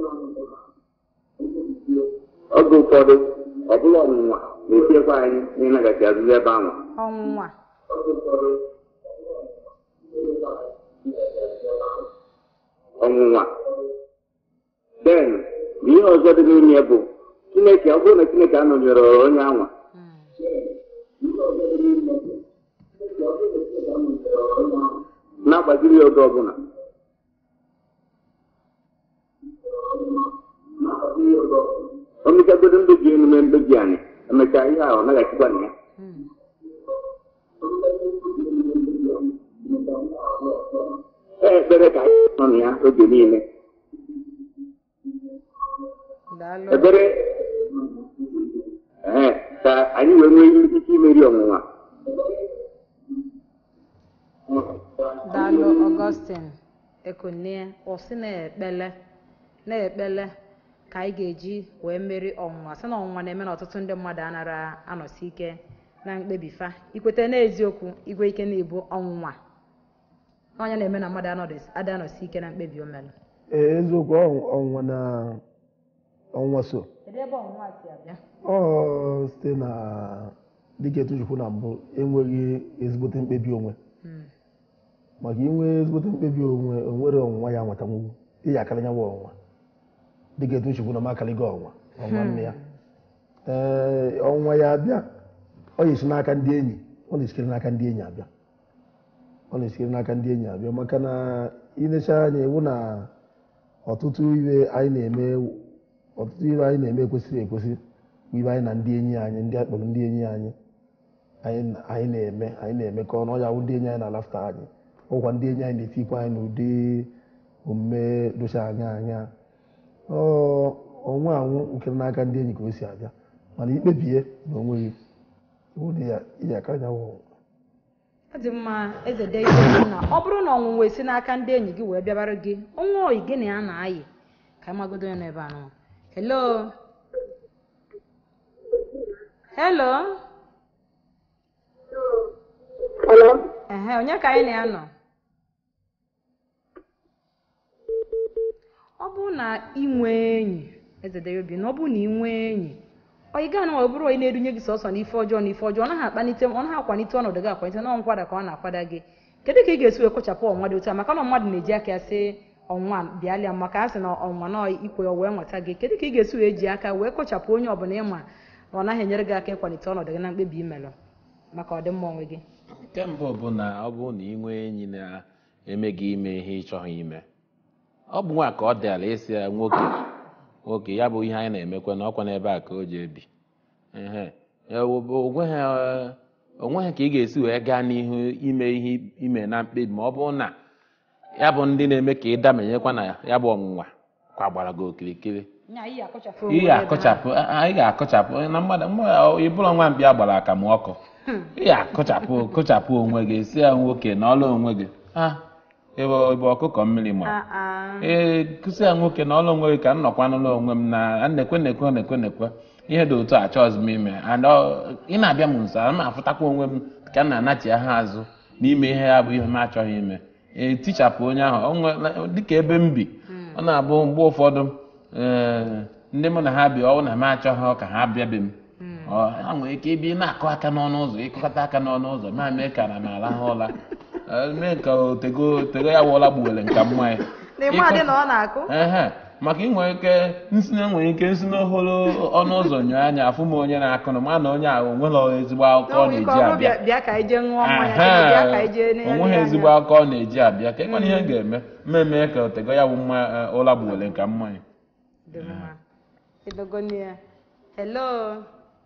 oge ụfọdụ ọ bụla ọnwụnwa na-etiekwa anyị n'ịnaghachi azụzụ ebe ahụ. ọnwụnwa ọnwụnwa den ihe ọzọ dị n'ime ya bụ chineke ọ bụrụ na chineke anọnyere onye anwa na-agbaziri ya oge ọbụla o mechagodo mbebi emume mbebi anyị emechaa ihe ahụ ọ naghachikwa na ya ee ekpere ka anyị nọ na ya oge niile daalụ ebere ee ka anyị wee nwee ike imeri ọnwụnwa daalụ ọgọstin ekunie ọsị na-ekpele na-ekpele ka anyị ga-eji wee meri ọnwụnwa sị na ọnwụnwa na-eme na ọtụtụ ndị mmadụ anara anọsi ike na mkpebi fa ikweta n'eziokwu igwe ike na-ebu ọnwụnwa onye na-eme na mmadụ anọdụ- ada anọsi ike na mkpebi o mere ee eziokwu ọ- ọnwụnwa na ọnwa so kedu ebe ọnwụnwa si abịa ọ site na dịka etuchukwu na mbụ enweghị ezigbote mkpebi onwe maka inwe ezigbote mkpebi onwe onwere ọnwụnwa ya nwetanwu ihe akara nyanwụ ọnwụnwa dịka etuchukwu na makaligo ọnwa ọnwa nne ya ee ọnwa ya abịa ọ na-esi n'aka ndị enyi ọ na-esikere n'aka ndị enyi abịa ọ na-esikere n'aka ndị enyi abịa maka na ilecha anya iwu na ọtụtụ iwe anyị na-eme ọtụtụ iwe anyị na-eme ekwesịrị ekwesị bụ iwe anyị na ndị enyi anyị ndị akpọrọ ndị enyi anyị anyị anyị na-eme anyị na-emekọ ọnụ ọya wụ ndị enyi anyị na-alafta anyị ọkwa ndị enyi anyị na-etikwa anyị n'ụdị omume docha anya anya ọ ọnwa anwụ nke n'aka ndị enyi ka o si abịa mana ikpebie na onweghị iwu dị ya ihe akara ya wụ ọ dị mma eze deidei na ọ bụrụ na ọnwụnwa esi n'aka ndị enyi gị wee bịabara gị ọnwa oyi gị na ya na-ayị ka anyị magodo ya n'ebe a nọ helo helo Hello? ehe onye ka anyị na ya nọ ọ bụrụ na ị nwee enyi eze deobi na ọ bụrụ na ị nwee enyi onye gaa na ọ bụrụ onye na-edunye gị sọsọ n'ife ọjọọ na ife ọjọọ ọ naghị akpanite ọ naghị akwalite ọnọdụ gị akwalite na nkwada ka ọ na-akwada gị kedu ka ị ga-esi wee kpochapụ ọnwa dị otu a maka na mmadụ na-eji aka ya sị ọnwa bịalịa maka a sị na ọnwa na ikwe wee nweta gị kedu ka ị ga-esi wee ji aka wee kpochapụ onye ọbụla ịma na ọ naghị enyere gị aka ịkwalite ọnọdụ gị na mkpebi imelụ maka ọdịmma onwe gị nke mbụ bụ na ọ bụrụ na ị nwee enyi na-eme gị ime ihe ị chọghị ime ọ bụ nwa ka ọ dịala isi ya nwoke nwoke ya bụ ihe anyị na-emekwa na ọkwa n'ebe a ka o ji ebi ehe Ya, o- o nweghị eh, o nweghị ka ị ga-esi wee gaa n'ihu ime ihe ime na mkpebi ma ọ bụrụ na ya bụ ndị na-eme ka ị damenyekwa na ya bụ ọnwụnwa kwagbara gị okirikiri nya iyi akọchapụ ị ga-akọchapụ a- ị ga-akọchapụ na mmadụ mmadụ ịbụrụ nwa mkpi agbara aka ma ọkụ ị ga-akọchapụ kọchapụ onwe gị si ya nwoke na ọlụ onwe gị ha ebe ebe ọkụkọ mmiri ma ee kụsị ya nwoke na ọlụ onwe gị ka m nọkwa n'ụlọ onwe m na nekwe nekwe nekwe nekwe ihe dị otu a chọọzụ m ime and ọ- ị na-abịa m nso ana m afụtakwa onwe m ka m na-anachi ha azụ n'ime ihe ya bụ ihe m achọghị ime ee tichapụ onye ahụ o nwe- dịka ebe m bi ọ na-abụ mgbe ụfọdụ ee, ndị mụ na ha bi ọ bụ na m achọghị ka ha bịabe m Ọ, ha nwere ike ịbịa na-akụ aka n'ọnụ ụzọ ịkụkọta aka n'ọnụ ụzọ ma mee ka na m arahụ ụra Ee, mee ka otego otego ya wụọla gbuwere nka mmanya n'ime adị na ọ na-akụ ehe maka ị nwere ike nsi na enwere ike nsi n'ohoro ọnụ ụzọ nyụọ anya afụ m onye na-akụ na ma na onye ahụ onwere ezigbo akụkọ ọ n'onwe ike na-eji ọrụ abịa bịa bịa ka anyị jee ṅụọ mmanya kịta, bịa ka anyị jee Ehe, onweghị ezigbo akụkọ ọ na-eji abịa ka ịkwana ihe m ga-eme mmemme ka otego ya bụ mma eh, ụra gbuwere nka mmanya Dị mma. Edogoni ya. hello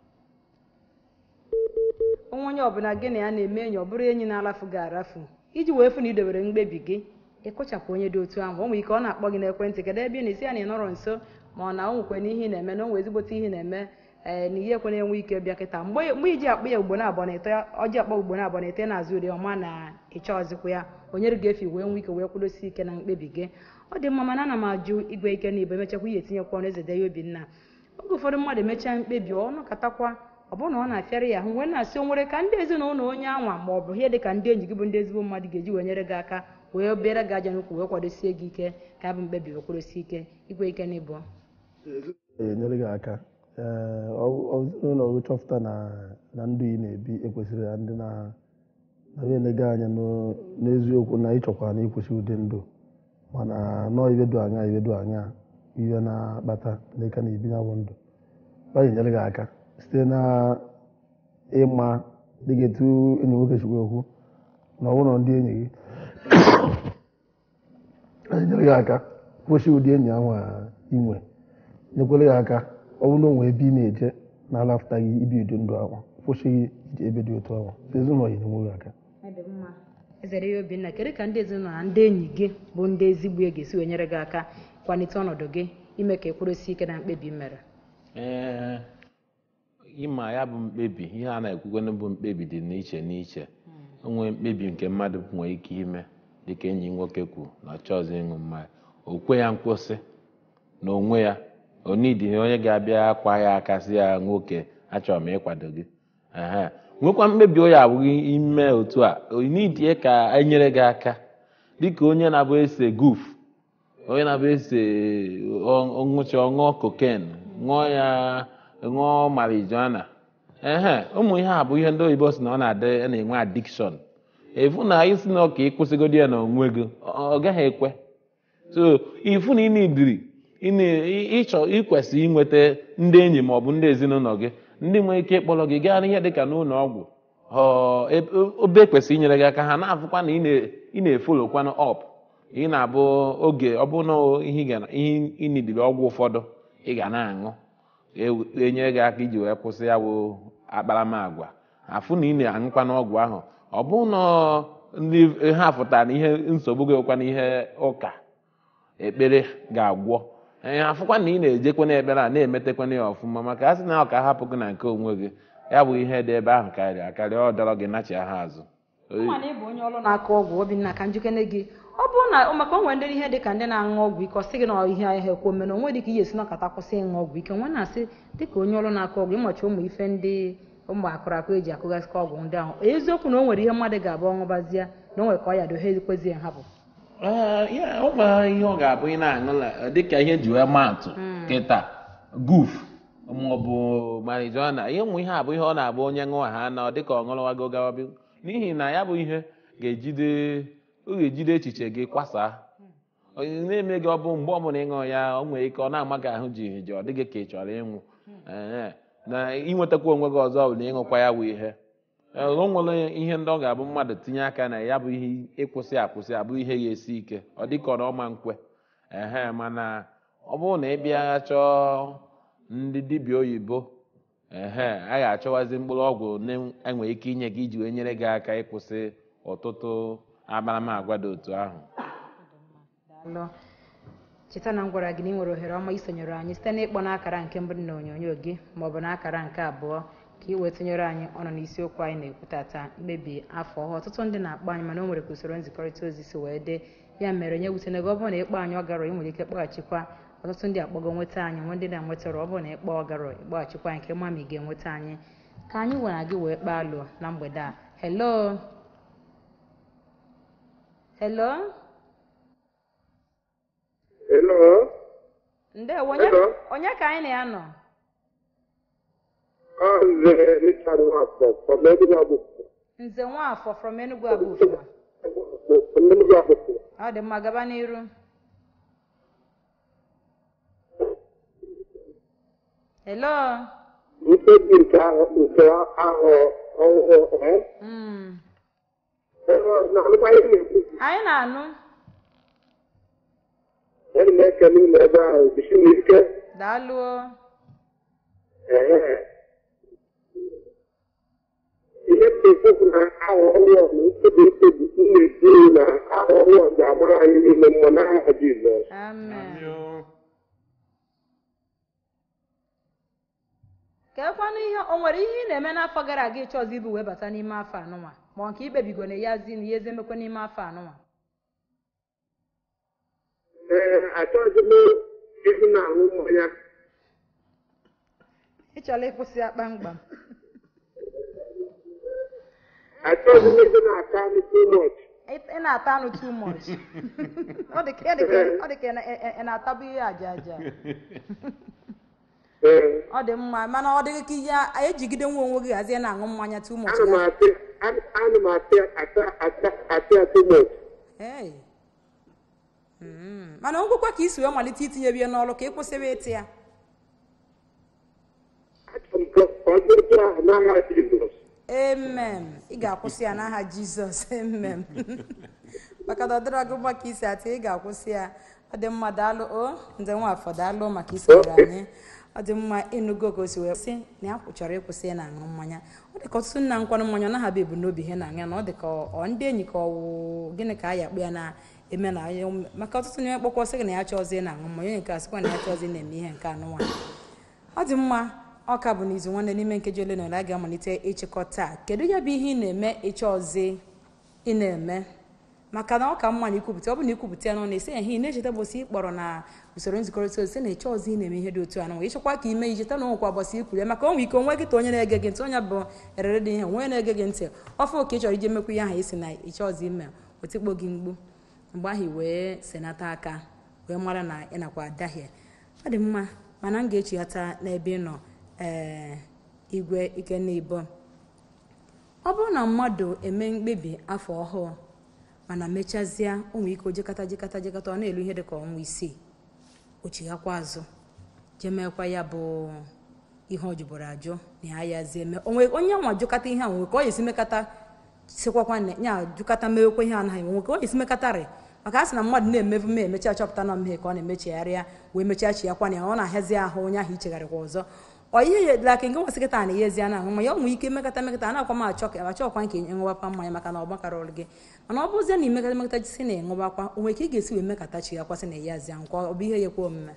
onwe onye ọbụla gị na ya na-eme enyi ọ bụrụ enyi na-arafu gị arafu iji wee fụ na idobere mkpebi gị ịkụchapụ onye dị otu ahụ o nwere ike ọ na-akpọ gị n'ekwentị kedu ebe ị na-esi ya na ị nọrọ nso ma ọ na o nwekwe na ihe ị na-eme na o nwee ezigbote ihe ị na-eme ee na ihe ekwe na-enwe ike bịa kịta mgbe mgbe iji akpọ ya ugbo na abụọ na ite ọjị akpọ ugbo na abụọ na ite na-azụ uri ọma na ịchọ ọzịkwa ya onye gị efi wee nwee ike wee kwudosi ike na mkpebi gị ọ dị mma mana ana m ajụ igwe ike na ibe emechakwa ihe etinyekwa ọnụ eze de ya obinna oge ụfọdụ mmadụ emechaa mkpebi ọ nọkọtakwa ọ bụrụ na ọ na-afịara ya ahụ wee na-asị o nwere ka ndị ezinụlọ onye anwa ma ọ bụ ihe dị ka ndị enyi gị bụ ndị ezigbo mmadụ ga-eji wee nyere gị aka wee bịara gị aja n'ukwu wee kwadosie gị ike ka ya bụ mkpebi wee kwadosie ike igwe ike na ịbụ enyere gị aka ee ọ ọ bụrụ na ọ chọpụta na na ndụ ị na-ebi ekwesịrị ya ndị na na onye na-ege anya n'o- n'eziokwu na ịchọkwa na ịkwụsị ụdị ndụ mana nọọ ibedu anya ibedu anya ihe na-akpata n'ịka na ibi nyabụ ndụ ọ ga-enyere gị aka site na ịma dịka etu enyi nwoke chukwu okwu na ọ bụrụ na ndị enyi gị ọ ga-enyere gị aka kwụsị ụdị enyi ahụ a inwe nyekwere ya aka ọ bụrụ na o nwere ebe ị na-eje na-alafụtaghị ibi ụdị ndụ ahụ kwụsịghị ije ebe dị otu ahụ ezinụlọ ya enyewe gị aka ezere ya obinna kedu ka ndị ezinụlọ na ndị enyi gị bụ ndị ezigbo ya ga-esi wee nyere gị aka kwalite ọnọdụ gị ime ka ekwurosi ike na mkpebi i mere ee ịma ya bụ mkpebi ihe a na-ekwukwana bụ mkpebi dị n'iche n'iche onwe mkpebi nke mmadụ nwere ike ime dịka enyi nwoke kwuru na ọ chọọzị ịṅụ mmanya o kwe ya nkwụsị na onwe ya onidi onye ga-abịa akwa ya aka sị ya nwoke achọrọ m ịkwado gị ehe nwekwa mkpebi onye abụghị ime otu a onidie ka enyere gị aka dịka onye na-abụ ese guf onye na-abụ ese ọṅụcha ọṅụọ koken ṅụọ ya ṅụọ marijuana ehe ụmụ ihe a bụ ihe ndị oyibo si na ọ na-adị a na-enwe adikshọn efu na isi na ọka ịkwụsịgodi ya na onwe gị ọ ọ gaghị ekwe so ifu na ị na-ediri ị na- ị- ịchọ ikwesị inweta ndị enyi ma ọ bụ ndị ezinụlọ gị ndị nwere ike ịkpọrọ gị gaa n'ihe dịka n'ụlọ ọgwụ ọ ebe obe kwesịrị inyere gị aka ha na-afụkwa na ị na- ị na-efolokwanụ ọp ị na-abụ oge ọ bụ na ihe ị ga- ihe ị nidiri ọgwụ ụfọdụ ị ga na-aṅụ e- enyere gị aka iji wee kwụsị ya bụ akparamagwa afụ na ị na-aṅụkwa n'ọgwụ ahụ ọ bụ na ndị ha fụtara na ihe nsogbu gị ụkwa na ihe ụka ekpere ga-agwọ ee afụkwa na ị na-ejekwa n'ekpere a na-emetekwana ya ọfụma maka a sị na ọ ka hapụ gị na nke onwe gị ya bụ ihe dị ebe ahụ karịrị akarị ọ dọrọ gị nachi ha azụ Nwa na ịbụ onye ọrụ na-akụ ọgwụ obinna ka njikene gị ọ bụrụ na maka o nwere ndị ihe dị ka ndị na-aṅụ ọgwụ ike ọ sị gị na ihe ahịa ekwo mere onwe dị ka ihe esi nọkọta kwụsị ịṅụ ọgwụ ike nwa na-asị dịka onye ọrụ na-akụ ọgwụ ịmachi ụmụ ife ndị ụmụ akụrụ akụ eji akụgasịkọ ọgwụ ndị ahụ eziokwu na o nwere ihe mmadụ ga-abụ ọṅụbazie na o nwere ka ọ ya dohe ekwezi ya hapụ Ee, ya, ọ nwere ihe ọ ga-abụ ị na-aṅụla dịka ihe ji wee maa atụ kịta guf maọbụ marijuana ihe ụmụ ihe a bụ ihe ọ na-abụ onye ṅụọ ha na ọ dịka ọ ṅụrụwago gawa bi n'ihi na ya bụ ihe ga-ejide ọ ga-ejide echiche gị kwasaa onye na-eme gị ọ bụ mgbe ọbụla ịṅụ ya o nwere ike ọ na-ama gị ahụ ji ji ọ dịghị ka ị chọrọ ịnwụ Ee, na ịnwetakwa onwe gị ọzọ bụ na ịṅụkwa ya bụ ihe Ee, o nwere ihe ndị ọ ga-abụ mmadụ tinye aka na ya bụ ihe ịkwụsị akwụsị abụ ihe ya esi ike ọ dịka ọ na ọma nkwe ehe mana ọ bụrụ na ị bịa chọọ ndị dibịa oyibo ehe a ga-achọwazi mkpụrụ ọgwụ na-enwe ike inye gị iji wee nyere gị aka ịkwụsị ọtụtụ akparamagwa dị otu ahụ daalụ cheta na m gwara gị na ị nwere ohere ọma isonyere anyị site n'ịkpọ n'akara nke mbụ dị na onyonyo gị maọbụ n'akara nke abụọ ka ị wee tụnyere anyị ọnụ n'isiokwu anyị na-ekwu tata mkpebi afọ ọhụụ ọtụtụ ndị na-akpọ anyị mana o nwere ka usoro nzikọrịta ozi si wee dị ya mere nye wutene gị ọ bụrụ na ịkpọ anyị ọgarọ ị nwere ike kpọghachikwa ọtụtụ ndị akpọgo nweta anyị nwe ndị na-enwetara ọ bụrụ na ịkpọ ọgarọ ịkpọghachikwa anyị ka ịma ma ị ga-enweta anyị ka anyị nwere gị wee kpaa alụ na mgbede a hello hello Hello? ndewo onye Hello? onye ka anyị na ya nọ Oh, the Richard Watson from Enugu. nze nwafọ from enugu abụfụma From Enugu. ọ dị mma gaba n'iru hello Mkpebi nke ahụ nke ahụ ọhụrụ eh? Mm. Hello, na-anụkwa ihe na-ekwu. anyị na-anụ Ana m ekele unu ebe ahụ jisi m ike. daalụo Ee. Ihe m na-ekwu bụ na ahụ ọhụrụ na mkpebi mkpebi m na-ekwu na ahụ ọhụrụ ga-agbara anyị n'ime mmụọ n'aha Jizọs. amen keekwanụ ihe o nwere ihe ị na-eme n'afọ gara aga ịchọzi ibu wee bata n'ime afọ anụnwa ma ọ nke ikpebigo na ya zi na ya ezi emekwa n'ime afọ anụnwa Ee, achọghịzi m ịhụ na aṅụ mmanya. ị chọrọ ịkwụsị ya kpamkpam Achọghịzi m ịhụ na aka anyị too much. ị ị na-ata anụ too much ọ dị ka ọ dị ka- ọ dị ka ị na- ị- ị- ị na-atabu ihe aja aja Ee. ọ dị mma mana ọ dịghị ka ihe a ejigide nwa onwe gị hazie na-aṅụ mmanya too much ana m ya. asị ana m asị ata ata ata too much. Hey. Mm. mana ngwụkwa ka isi wee malite itinye ya n'ọrụ ka ị kwụsịrị ịtị ya Achọrọ m ka ọ dị otu ahụ n'aha Jizọs. emem ị ga-akwụsị ya n'aha jizọs emem maka na ọ dịrọ gị mma ka isi atị ị ga-akwụsị ya ọ dị mma daalụ o ndị nwafọ daalụ maka isonyere anyị ọ dị mma ịnụgo ka o si wee sị na ya chọrọ ịkwụsị ya na-aṅụ mmanya ọ dị ka ọtụtụ nna nkwanụ mmanya ọ naghị ebumnobi ha na-aṅụ ya na ọ dị ka ọ ndị enyi ka ọ wụ gịnị ka a ya akpụ ya na-eme na ya maka ọtụtụ n'ime kpọkọ sị gị na ya chọọzi na-aṅụ mmanya onye nke a sịkwa na ya chọọzi na-eme ihe nke anụ nwaanyị ọ dị mma ọ ka bụ n'izu nwanne n'ime nkeji ole na ole a ga-amalite ịchịkọ taa kedu ya bụ ihe ị na-eme ịchọ ọzọ ị na-eme maka na ọ ka mma na ikwupụta ọ bụ na ikwupụta ya n'ọnụ esi ehe ị na-echeta ụbọchị ị kpọrọ na usoro nzikọrịta ozi sị na ịchọ ọzọ ị na-eme ihe dị otu a na ịchọkwa ka ime icheta na onwekwa ụbọchị ikwuru ya maka onwe ike onwe gị ta onye na-ege gị ntị onye bụ erere dị ihe onwe na-ege gị ntị ọfụ oke ị chọrọ ije mekwa ihe ahụ isi na ịchọ ọzọ ime otikpo gị mgbu mgbe ahụ i wee senata aka wee mara na ị nakwa adahie ọ dị mma mana m ga-echighata n'ebe ị nọ ee igwe ikenna ibo ọ bụrụ na mmadụ eme mkpebi afọ ọhụụ mana mechazie ụmụ ike ojekata jekata jekata ọ na-elu ihe dịka ọnwa isii o chighakwa azụ jemekwa ya bụ ihe ọ jụbụrụ ajụ na ya yazie eme onwe onye nwa jụkata ihe a nwe ka ọ esi mekata sikwakwa na ya jụkata mewekwa ihe anaghị nwe ka ọ esi mekatarị maka a sị na mmadụ na-emevu ma emechi achọpụta na mmehie ka ọ na-emechigharịa wee mechaa chi ya kwa na ya ọ na-ahazi ahụ onye ahụ ichegharịkwa ọzọ ọ ihe ya edela aka nke nwasị kịta na ihe na ahụ ma ya nwee ike mekata mekata a akwa m achọ ka achọkwa nke ịṅụbakwa mmanya maka na ọ gbakara ọrụ gị mana ọ bụzie na imekata mekata si na ịṅụbakwa onwe ka ị ga-esi wee mekata chi ya kwasị na eyazi ahụ ka ọ bụ ihe ya ekwe omume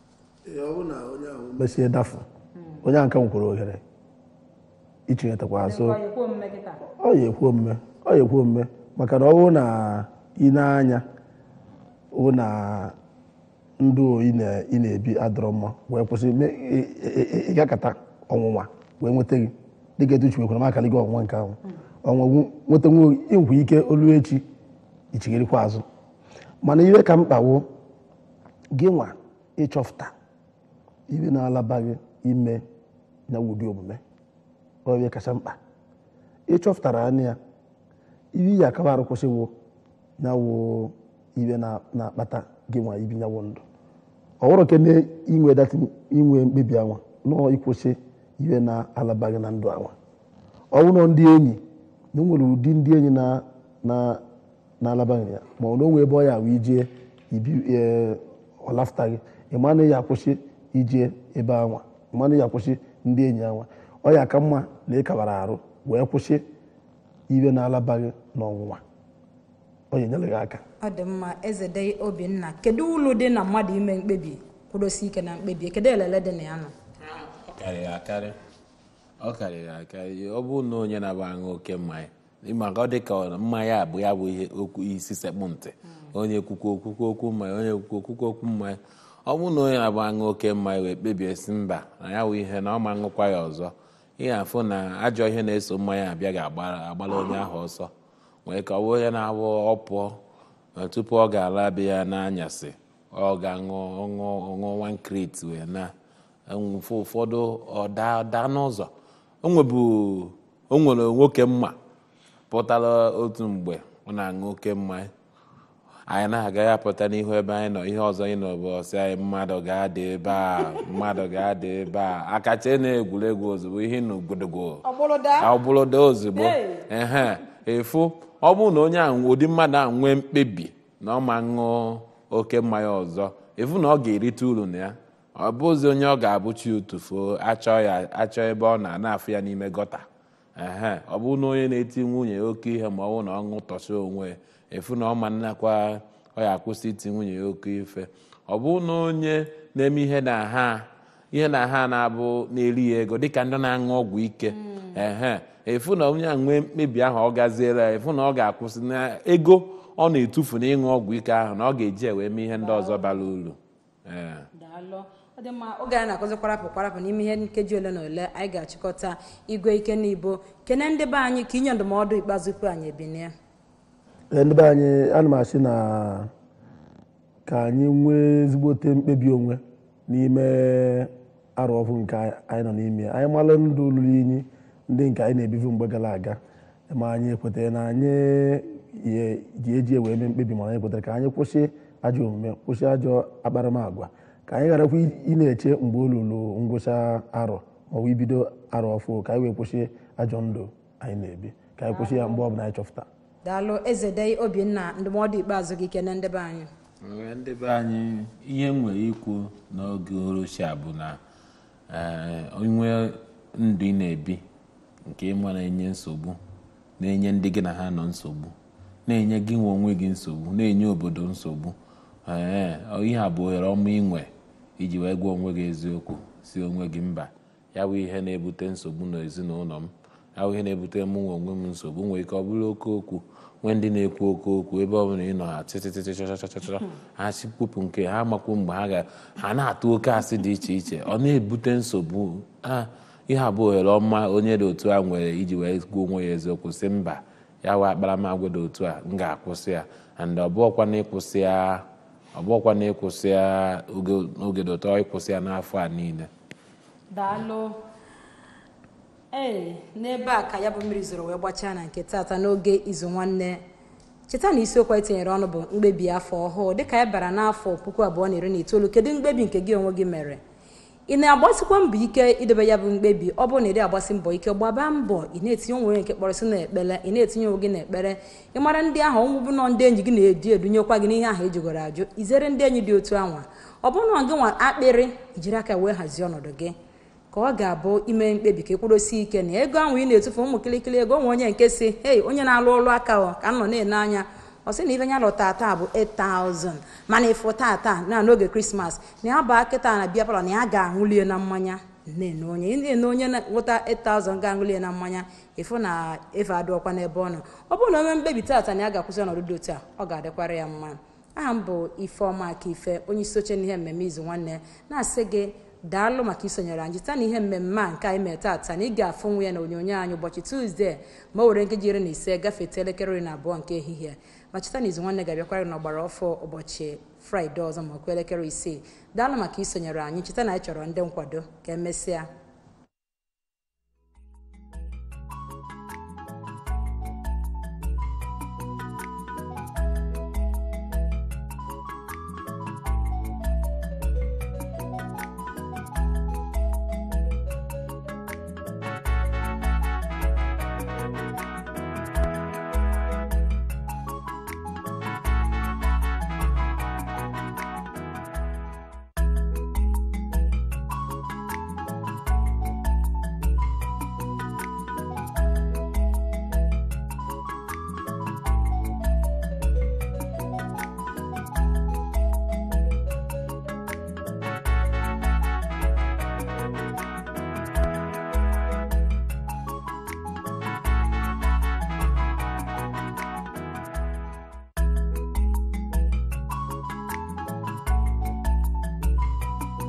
mesie dafụ onye a nke nwekwara ohere ichinyetakwa azụ ọ ya ekwu omume ọ ya ekwu omume maka na ọ bụrụ na ị na-anya hụ na ndụ ị na- ị na-ebi adọrọ mma wee kwụsị me- ị- ị- ị- ịgakọta ọnwụnwa wee nweta gị dịka etu chiwekwara m akali gị ọnwụnwa nke ahụ ọnwa nweta nwe ịnwe ike olu echi ichigharịkwa azụ mana iwe ka mkpawo gị nwa ịchọfụta ibe na-alabaghị ime na ụdị omume ọ ihe kacha mkpa ịchọpụtara anya ya ibe ya akaba arụ kwụsịwo nyawo ibe na- na-akpata gị nwa ibi nyawo ndụ ọ bụrụ kene inwe dati inwe mkpebi anwa nọọ ịkwụsị ibe na-alabaghị na ndụ anwa ọ bụrụ na ndị enyi na o nwere ụdị ndị enyi na na na-alabaghị ya ma ọ na onwe ebe ọ ya wee ijee ibi ee, ọ lafụta gị ịma na ya akwụsị ije ebe anwa ịma na ya akwụsị ndị enyi anwa ọ ya ka mma na ịkabara arụ wee kwụsị iwe na-alabaghị n'ọnwụnwa ọ ya enyere gị aka ọ dị mma ezede obinna kedu ulu dị na mmadụ ime mkpebi kwudosi ike na mkpebi kedu elele dị na ya nọ ọ karịrị akarị ọ karịrị akarị ọ bụrụ na onye na-aba aṅụ oke mmanya maka ọ dị ka mmanya bụ ya bụ ihe okwu isi sekpụ ntị onye kwukwo okwukwo okwu mmanya onye kwukwo okwukwo okwu mmanya ọ bụrụ na onye na-aba aṅụ oke mmanya wee kpebie si mba na ya bụ ihe na ọ ma aṅụkwa ya ọzọ ihe afụ na ajọ ihe na-eso mmanya abịa ga-agbara onye ahụ ọsọ wee ka ọ bụ onye na-abụ ọ pụọ na tupu ọ ga-ala be ya n'anyasị ọ ga-aṅụ ọṅụ ọṅụ one crate wee na mfe ụfọdụ ọ daa daa n'ụzọ o nwebu o nwere nwoke mma pụtara otu mgbe ọ na-aṅụ oke mmanya anyị na-aga ya pụta n'ihu ebe anyị nọ ihe ọzọ anyị nọ bụ ọsị anyị mmadụ ga-ada ebe a mmadụ ga-ada ebe a akacha na-egwuregwu ozugbo ihe na ogbodogo ọbụlụda ozugbo ehe efu ọ bụrụ na onye ahụ ụdị mmadụ ahụ nwee mkpebi na ọ ma ṅụọ oke mmanya ọzọ efu na ọ ga-erite uru na ya ọ bụzi onye ọ ga-abụchi utufuo achọ ya achọ ebe ọ na-anafụ ya n'ime gọta ehe ọ bụrụ na onye na-eti nwunye ya oke ihe ma ọ bụrụ na ọ ṅụtọcha onwe efu na ọ ma nnakwa ọ ya akwụsị iti nwunye ya oke ife ọ bụrụ na onye na-eme ihe na ha ihe na ha na-abụ na-eri ya ego dịka ndị na-aṅụ ọgwụ ike ehe efu na onye a nwee mkpebi ahụ ọ gaziere ya efu na ọ ga-akwụsị na ego ọ na-etufu na ịṅụ ọgwụ ike ahụ na ọ ga-eji wee mee ihe ndị ọzọ bara uru ee daalụ ọ dị mma oge anyị na-akụzi kwarapụ kwarapụ n'ime ihe nkeji ole na ole anyị ga-achịkọta igwe ike n'ibo kene ndị be anyị ka inye ndụmọdụ ikpeazụ tupu anyị ebinie Ee, ndị be anyị ana m asị na ka anyị nwee ezigbote mkpebi onwe n'ime arụ ọfụ nke anyị nọ n'ime ya. anyị malụ ndụ lụrụ inyi ndị nke anyị na-ebivu mgbe gara aga ma anyị ekwetara na anyị ye- ji eji wee mee mkpebi mana anyị kwetara ka anyị kwụsị ajọ omume kwụsị ajọ akparamagwa ka anyị gharakwa ị na-eche mgbe o lulu ngwụcha arọ maọbụ ibido arọ ọfụ ka anyị wee kwụsị ajọ ndụ anyị na-ebi ka anyị kwụsị ya mgbe ọbụla anyị chọpụta daalụ ezede obinna ndụmọdụ ikpeazụ gị kene ndị be anyị Ee, ndị be anyị ihe m nwere ikwu n'oge uhuruchi a bụ na ee, onwe ndụ ị na-ebi nke ịma na-enye nsogbu na-enye ndị gị na ha nọ nsogbu na-enye gị nwe onwe gị nsogbu na-enye obodo nsogbu ee ihe a bụ ohere ọma inwe iji wee gwa onwe gị eziokwu si onwe gị mba ya bụ ihe na-ebute nsogbu n'ezinụlọ m ya bụ ihe na-ebute mụ nwe onwe m nsogbu nwere ike ọ bụrụ oke okwu nwee ndị na-ekwu oke okwu ebe ọ bụla ị nọ ha tịtịtịtị chọchọchọchọ ha chịpụpụ nke ha makwu mgbe ha ga ha na-atụ oke asị dị iche iche ọ na-ebute nsogbu a ihe a bụ ohere ọma onye dị otu a nwere iji wee gwa onwe ya eziokwu sị mba ya wee akparamagwa dị otu a m ga-akwụsị ya and ọ bụọkwa na ịkwụsị ya ọ bụọkwa na ịkwụsị ya oge- oge dị ụtọ ịkwụsị ya n'afọ a niile daalụ ee n'ebe a ka ya bụ mmiri zoro wee gbachaa na nke tata n'oge izu nwanne cheta na isiokwu anyị tinyere ọnụ bụ mkpebi afọ ọhụụ dịka anyị bara n'afọ puku abụọ na iri na itoolu kedu mkpebi nke gị onwe gị mere ị na-agbasikwa mbọ ike idebe ya bụ mkpebi ọ bụrụ na ị dị agbasi mbọ ike gbaba mbọ ị na-etinye onwe gị nke kpọrọsị n'ekpere ị na-etinye onwe gị n'ekpere ị mara ndị ahụ ọnwụ bụ nọ ndị enyi gị na-eji edunyekwa gị n'ihe ahụ ejigoro ajụ izere ndị enyi dị otu anwa ọ bụrụ na gị nwa akpịrị ijiri aka wee hazie ọnọdụ gị ka ọ ga-abụ ime mkpebi ka ịkwụdosi ike na ego ahụ ị na-etufu ụmụ kịlịkịlị ego nwe onye nke si hei onye na-alụ ọlụ aka ọ ka m nọ na-ene anya ọ sị na ife nya lụta taa bụ 8000 mana ịfụ tata na n'oge krismas na ya baa kịta na bịa palọ na ya ga-aṅụlie na mmanya na-ene onye ị na-ene onye nwụta 8000 ga-aṅụlie na mmanya ịfụ na efe adịọkwa n'ebe ọ nọ ọ bụrụ na onye mkpebi tata na ya ga-akwụsị ọnọdụ dị otu a ọ ga-adịkwara ya mma aha m bụ ifeọma aka ife onye isi oche n'ihe mmemme izu nwanne na-asị gị daalụ maka isonyere anyị taa na ihe mmemme a nke anyị mere taata na ị ga-afụ nwa ya na onyonyo anyị ụbọchị tuzdee ma o were nkeji iri na ise gafete elekere iri na abụọ nke ehihie ma cheta na izu nwanne ga-abịakwara n'ọgbara ọfọ ụbọchị fraịde ọzọ ma okwu elekere isii daalụ maka isonyere anyị cheta na anyị chọrọ ndị nkwado ka emesịa